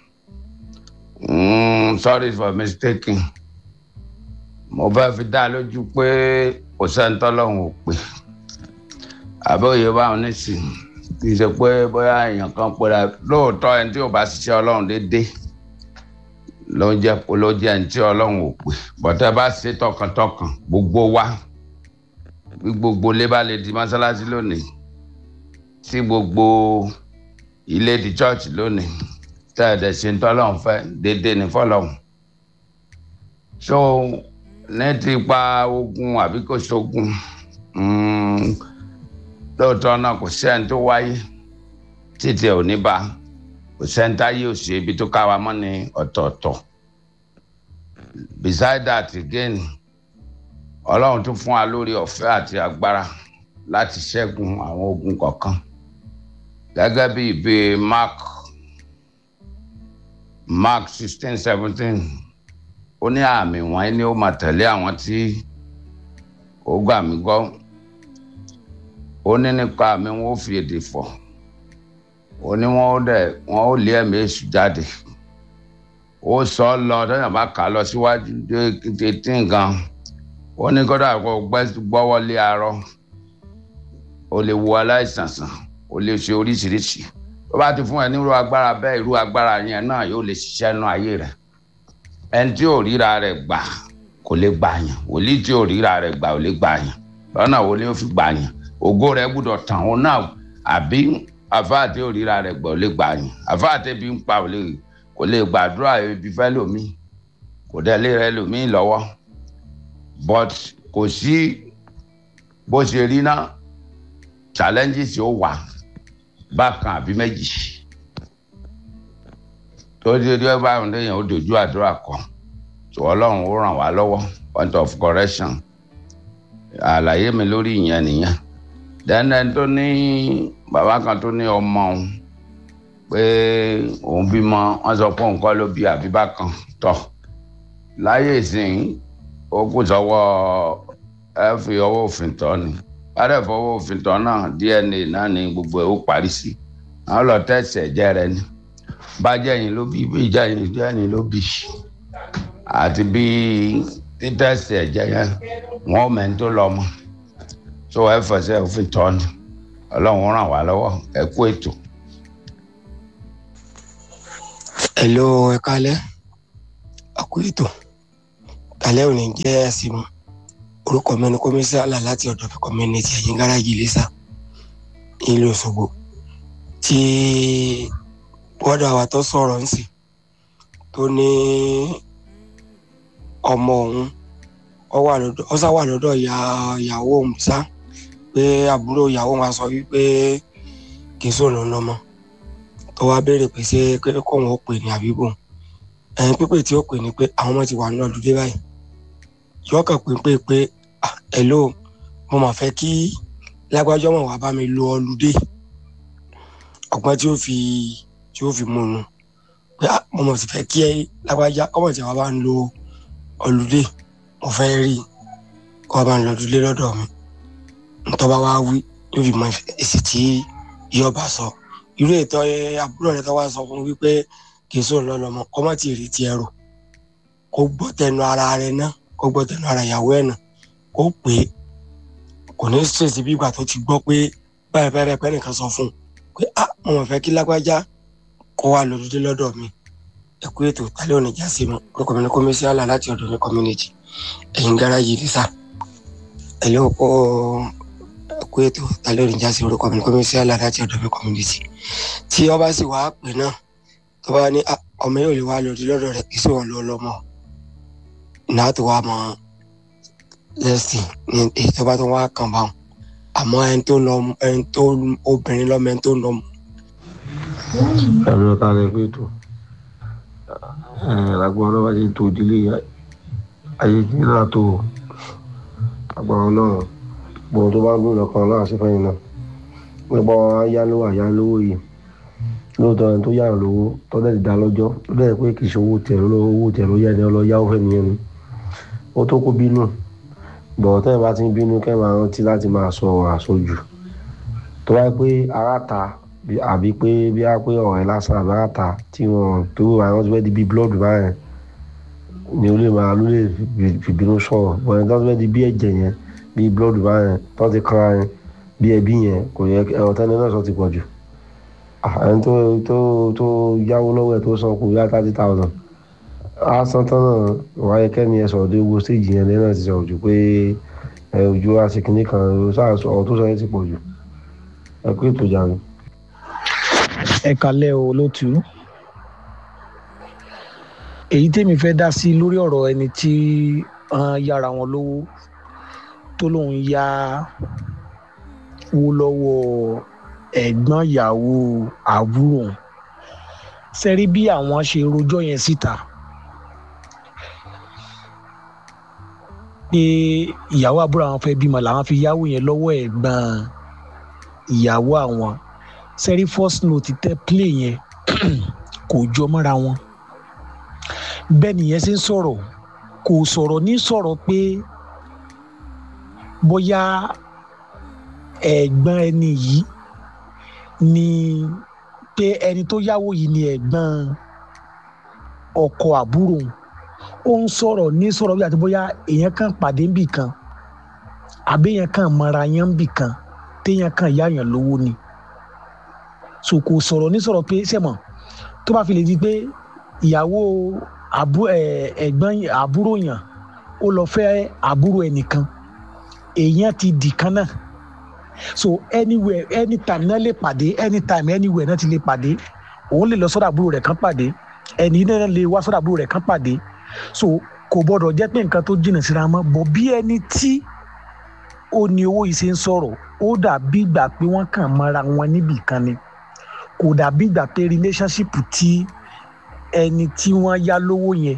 S13: sorry for mistaking mo fẹ́ fi dá lójú pé kò sẹ́ni tọ́lọ́run ò pè àbí òye báwọn nísìnyí kì í ṣe pé bóyá èèyàn kan pera lóòótọ́ ẹni tí ò bá ṣiṣẹ́ ọlọ́run déédéé ló ń jẹ́ ló jẹ́ ẹni tí ọlọ́run ò pè bọ́tẹ́ bá ṣe tọkàntọkàn gbogbo wa bí gbogbo ilé bá lè di mọ́ṣáláṣí lónìí tí gbogbo ilé di church lónìí tẹ́ ẹ̀ dẹ̀ ṣe ń tọ́lọ́run fẹ́ déédéé ní fọlọ́run so ní ti pa ogun àbí kò sógun lóòótọ́ náà kò sí ẹni tó wáyé títí ẹ̀ ò ní bá kò sẹ́ńtà yóò ṣe ibi tó káwa mọ́ ní ọ̀tọ̀ọ̀tọ̀ beside that again ọlọ́run tún fún wa lórí ọ̀fẹ́ àti agbára láti ṣẹ́gun àwọn ogun kọ̀ọ̀kan gẹ́gẹ́ bí ìbí mark mark sixteen seventeen ó ní àmì wọ̀nyí ni ó máa tẹ̀lé àwọn tí ó gbà mí gbọ́ ó ní nípa àmì wọn ó fi èdè fọ̀ ó ní wọn ó dẹ̀ wọn ó lé ẹ̀mí èṣù jáde ó sọ ọ lọ tẹyàn bá kà á lọ síwájú dé tí nǹkan ó ní kódà kó gbọ́wọ́ lé arọ ó lè wo aláìsàn sàn ó lè ṣe oríṣiríṣi tó bá ti fún ẹ nírú agbára bẹ́ẹ̀ irú agbára yẹn náà yóò lè ṣiṣẹ́ nú ayé rẹ̀ ẹni tí ò ríra rẹ̀ gbà kò lè gbà yàn wòlíì tí ò ríra rẹ̀ gbà ò lè gbà yàn lọ́nà wo ni ó fi gbà yàn ògo rẹ̀ gbúdọ̀ tàn ó náà àbí àfáàtì ò ríra rẹ̀ gbà ò lè gbà yàn àfáàtì bí ń pa ò lè kò lè gbàdúrà ibi fẹ́ lòmíì kò dẹ̀ lè rẹ lòmíì lọ́wọ́ but kò sí bó ṣe rí náà challenges ó wà bákan àbí méjì tó dé dé báyìí lẹ́yìn ó dojú àdúrà kan tó ọlọ́run ó ràn wá lọ́wọ́ point of correction àlàyé mi lórí ìyẹn nìyẹn dẹ́nẹ́ tó ní bàbá kan tó ní ọmọ òun pé òun bímọ wọn sọ pé òun kọ́ ló bí àbíbá kan tọ̀ láyé ìsìn ó kù sọ́wọ́ ẹ fi ọwọ́ òfin tọ́ ni bàdẹ fọwọ́ òfin tọ́ náà dna náà ni gbogbo ẹ̀ ó parí sí àwọn lọ tẹ̀sí ẹ̀jẹ̀ rẹ ni bàjẹ́ yìí ló bí bí ìjà yìí jẹ́ yìí ló bí àti bí títẹ̀sí ẹ̀jẹ̀ yẹn wọ́n mẹ́ni tó lọ mọ́ tó ẹ fẹsẹ̀ òfin tọ́ ni ọlọ́run ràn wá lọ́wọ́ ẹ kú ètò.
S14: hello ẹ kálẹ́ àkú ètò kálẹ́ òní jẹ́ ẹ̀sìn mu orúkọ mi ni kọ́mísálà láti ọ̀dọ̀ fi community ẹ̀yìn gáràjì lẹ́sà nílùú Òṣogbo tí bọ́dà wa tó sọ̀rọ̀ ń sìn tó ní ọmọ òun ọ sá wà lọ́dọ̀ ìyàwó òun sá pé àbúrò ìyàwó wa sọ wípé kì í sòrò lọ́mọ tó wá béèrè pé ṣé kóun ó pè ní àbíbò ẹ̀yìn pípé tí ó pè ní pé àwọn ọmọ ti wà ní ọdún dé báyìí yọkàn pé pé pé hello mo mà fẹ́ kí lágbájọ́ mọ̀ wá bá mi lo ọlùdé ọgbọ́n tí ó fi tí ó fi mú un pé mo mọ̀ sí fẹ́ kí ẹ lágbájá kọ́mọ̀ tí wàá bá ń lo ọlùdé mo fẹ́ rí kó wàá bá ń lo ọlùdé lọ́dọ̀ mi ntọ́ bá wá wí yóò fi mọ èsì tí yóò bá sọ irú ètò àbúrò rẹ tó wá sọ fún wípé kì í sóun lọ́lọ́mọ kọ́mọ̀ tí ì rí tiẹ̀ rò kó gbọ́ tẹnu ara rẹ náà kó gbọ́ tẹnu ara ìyàwó ẹ̀ nà kó pè é kò ní ṣèṣì bí ìgbà tó ti gbọ́ pé báyìí báyìí pẹ́ nìkan sọ fún un pé ah mo mọ̀ fẹ́ kí lágbájá kó wà lójúdé lọ́dọ̀ mi ẹ kú ètò tálẹ́ òní já sí mu orúkọ mi ní kọ́mísí àlà láti ọ̀dọ̀ ní community ẹ̀yìn gáràjì ní sà ẹ̀lẹ́ òkú ẹ kú ètò tálẹ́ òní já sí orúkọ mi ní kọ́mísí àlà láti ọ̀dọ̀ ní community tí ọba sì wá pè náà tó bá ní ọmọ yóò lè wá lójúdé lọ́dọ̀ rẹ̀ kí sí wọn lọ́ lọ́mọ náà tó wá mọ lẹ́sìn ní èyí tó bá tó wá kàn bá wọn àmọ́ ẹni tó lọ ẹni tó obìnrin lọ́mọ ẹni tó lọ.
S15: ẹ̀rọ ta lè pé tó lágbọ́n ọlọ́wà ṣe tó ìdílé ayé tí náà tó agbára náà gbọ́n tó bá ń gbìn lọ́kàn náà sí fẹ́yìn náà nípa ayálówó àyálówó yìí lóòótọ́ ẹni tó yára lówó tó dẹ̀ ti dá lọ́jọ́ tó dẹ̀ pé kì í ṣe owó tẹ̀ ló owó tẹ̀ ló yá ẹni ọlọ́yàwó fẹ́ nìyẹn ni ó tó kó bínú bọ̀ tẹ́ ẹ bá ti ń bínú kẹ́ máa rántí láti máa sọ àsọjù tó wáyé pé ara ta àbí pé bí a pé ọ̀rẹ́ lásán àbí ara ta tí wọ́n tó àwọn ti fẹ́ di bíi blood báyẹn ni ó lè máa ló lè fìbínú sọ̀rọ̀ bọ̀ ẹni tó ti fẹ́ di bí ẹ̀jẹ̀ yẹn bíi blood báyẹn tó ti kanra yẹn bí ẹbí yẹn kò yẹ ẹ̀rọ tẹ́lẹ̀ náà sọ ti pọ̀ jù ẹni tó tó tó yáwó lọ́wọ́ ẹ̀ tó san kù yá thirty thousand asan tán náà wáyé kẹ́ni ẹ sọ̀rọ̀ dé gbogbo stéèjì yẹn lẹ́yìn náà ti sọ̀rọ̀ jù pé ẹ ojú aṣèkínní kan ọ̀rọ̀ tó sọ yẹn ti pọ̀ jù ẹ kú ètò jàre.
S16: ẹ kalẹ́ o lótú èyí tèmi fẹ́ dá sí lórí ọ̀rọ̀ ẹni tí wọ́n yára wọn lówó tó lóun yá wó lọ́wọ́ ẹ̀gbọ́n ìyàwó àbúrò sẹ́rí bí àwọn ṣe rojọ́ yẹn síta. pé ìyàwó àbúrò àwọn fẹ́ bímọ làwọn fi yáwó yẹn lọ́wọ́ ẹ̀gbọ́n ìyàwó àwọn sẹ́rí first note tẹ́ play yẹn kò jọ mọ́ra wọn bẹ́ẹ̀ nìyẹn ṣe ń sọ̀rọ̀ kò sọ̀rọ̀ ní sọ̀rọ̀ pé bóyá ẹ̀gbọ́n ẹni yìí ni pé ẹni tó yáwó yìí ni ẹ̀gbọ́n ọkọ àbúrò ó ń sọ̀rọ̀ ní sọ̀rọ̀ bí àti bóyá èèyàn kan pàdé níbì kan àbí èèyàn kan mọ̀ra yẹn níbì kan téèyàn kan yáyàn lówó ni so kò sọ̀rọ̀ ní sọ̀rọ̀ pé sẹ́mọ̀ tó bá fi lè di pé ìyàwó ẹ̀gbọ́n àbúrò yàn ó lọ fẹ́ àbúrò ẹnìkan èèyàn ti dì kan náà so anywhere anytime náà lè pàdé anytime anywhere náà ti lè pàdé òun lè lọ sọ́dọ̀ àbúrò rẹ̀ kan pàdé ẹni náà lè wá sọ́dọ̀ àbúrò rẹ̀ kan pàdé so kò gbọ́dọ̀ jẹ́ pé nǹkan tó jìnnà síra mọ́ bọ̀ bí ẹni tí ó ní owó yìí ṣe ń sọ̀rọ̀ ó dàbí ìgbà pé wọ́n kàn mọ́ra wọn níbì kan ni kò dàbí ìgbà pé relationship tí ẹni tí wọ́n yá lówó yẹn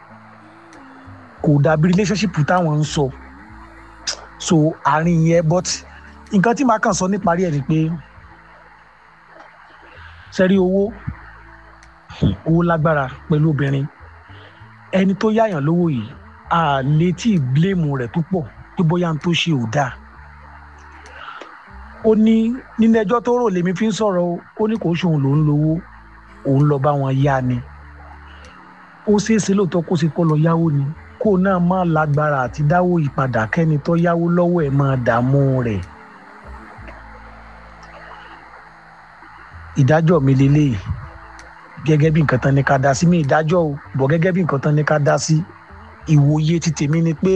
S16: kò dàbí relationship táwọn ń sọ so àárín yẹn but nǹkan tí màá kàn sọ níparí ẹ̀ ni pé sẹ́rí owó owó lágbára pẹ̀lú obìnrin ẹni tó yáyàn lówó yìí a létí bíléèmù rẹ̀ púpọ̀ pé bóyá n tó ṣe ò dáa ó ní nínú ẹjọ́ tó rò lèmi fi ń sọ̀rọ̀ o ó ní kò ṣòun lòún lówó òun lọ bá wọn yá ni ó ṣeéṣe lóòótọ́ kó ṣe kó lọ yáwó ni kó náà má lágbára àti dáwó ìpadà kẹ́ni tó yáwó lọ́wọ́ ẹ̀ máa dààmú rẹ̀ ìdájọ́ mi lélẹ́yìí gẹ́gẹ́ bí nǹkan tán ní ká dá sí mi ìdájọ́ o bọ̀ gẹ́gẹ́ bí nǹkan tán ní ká dá sí ìwòye ti tèmi ni pé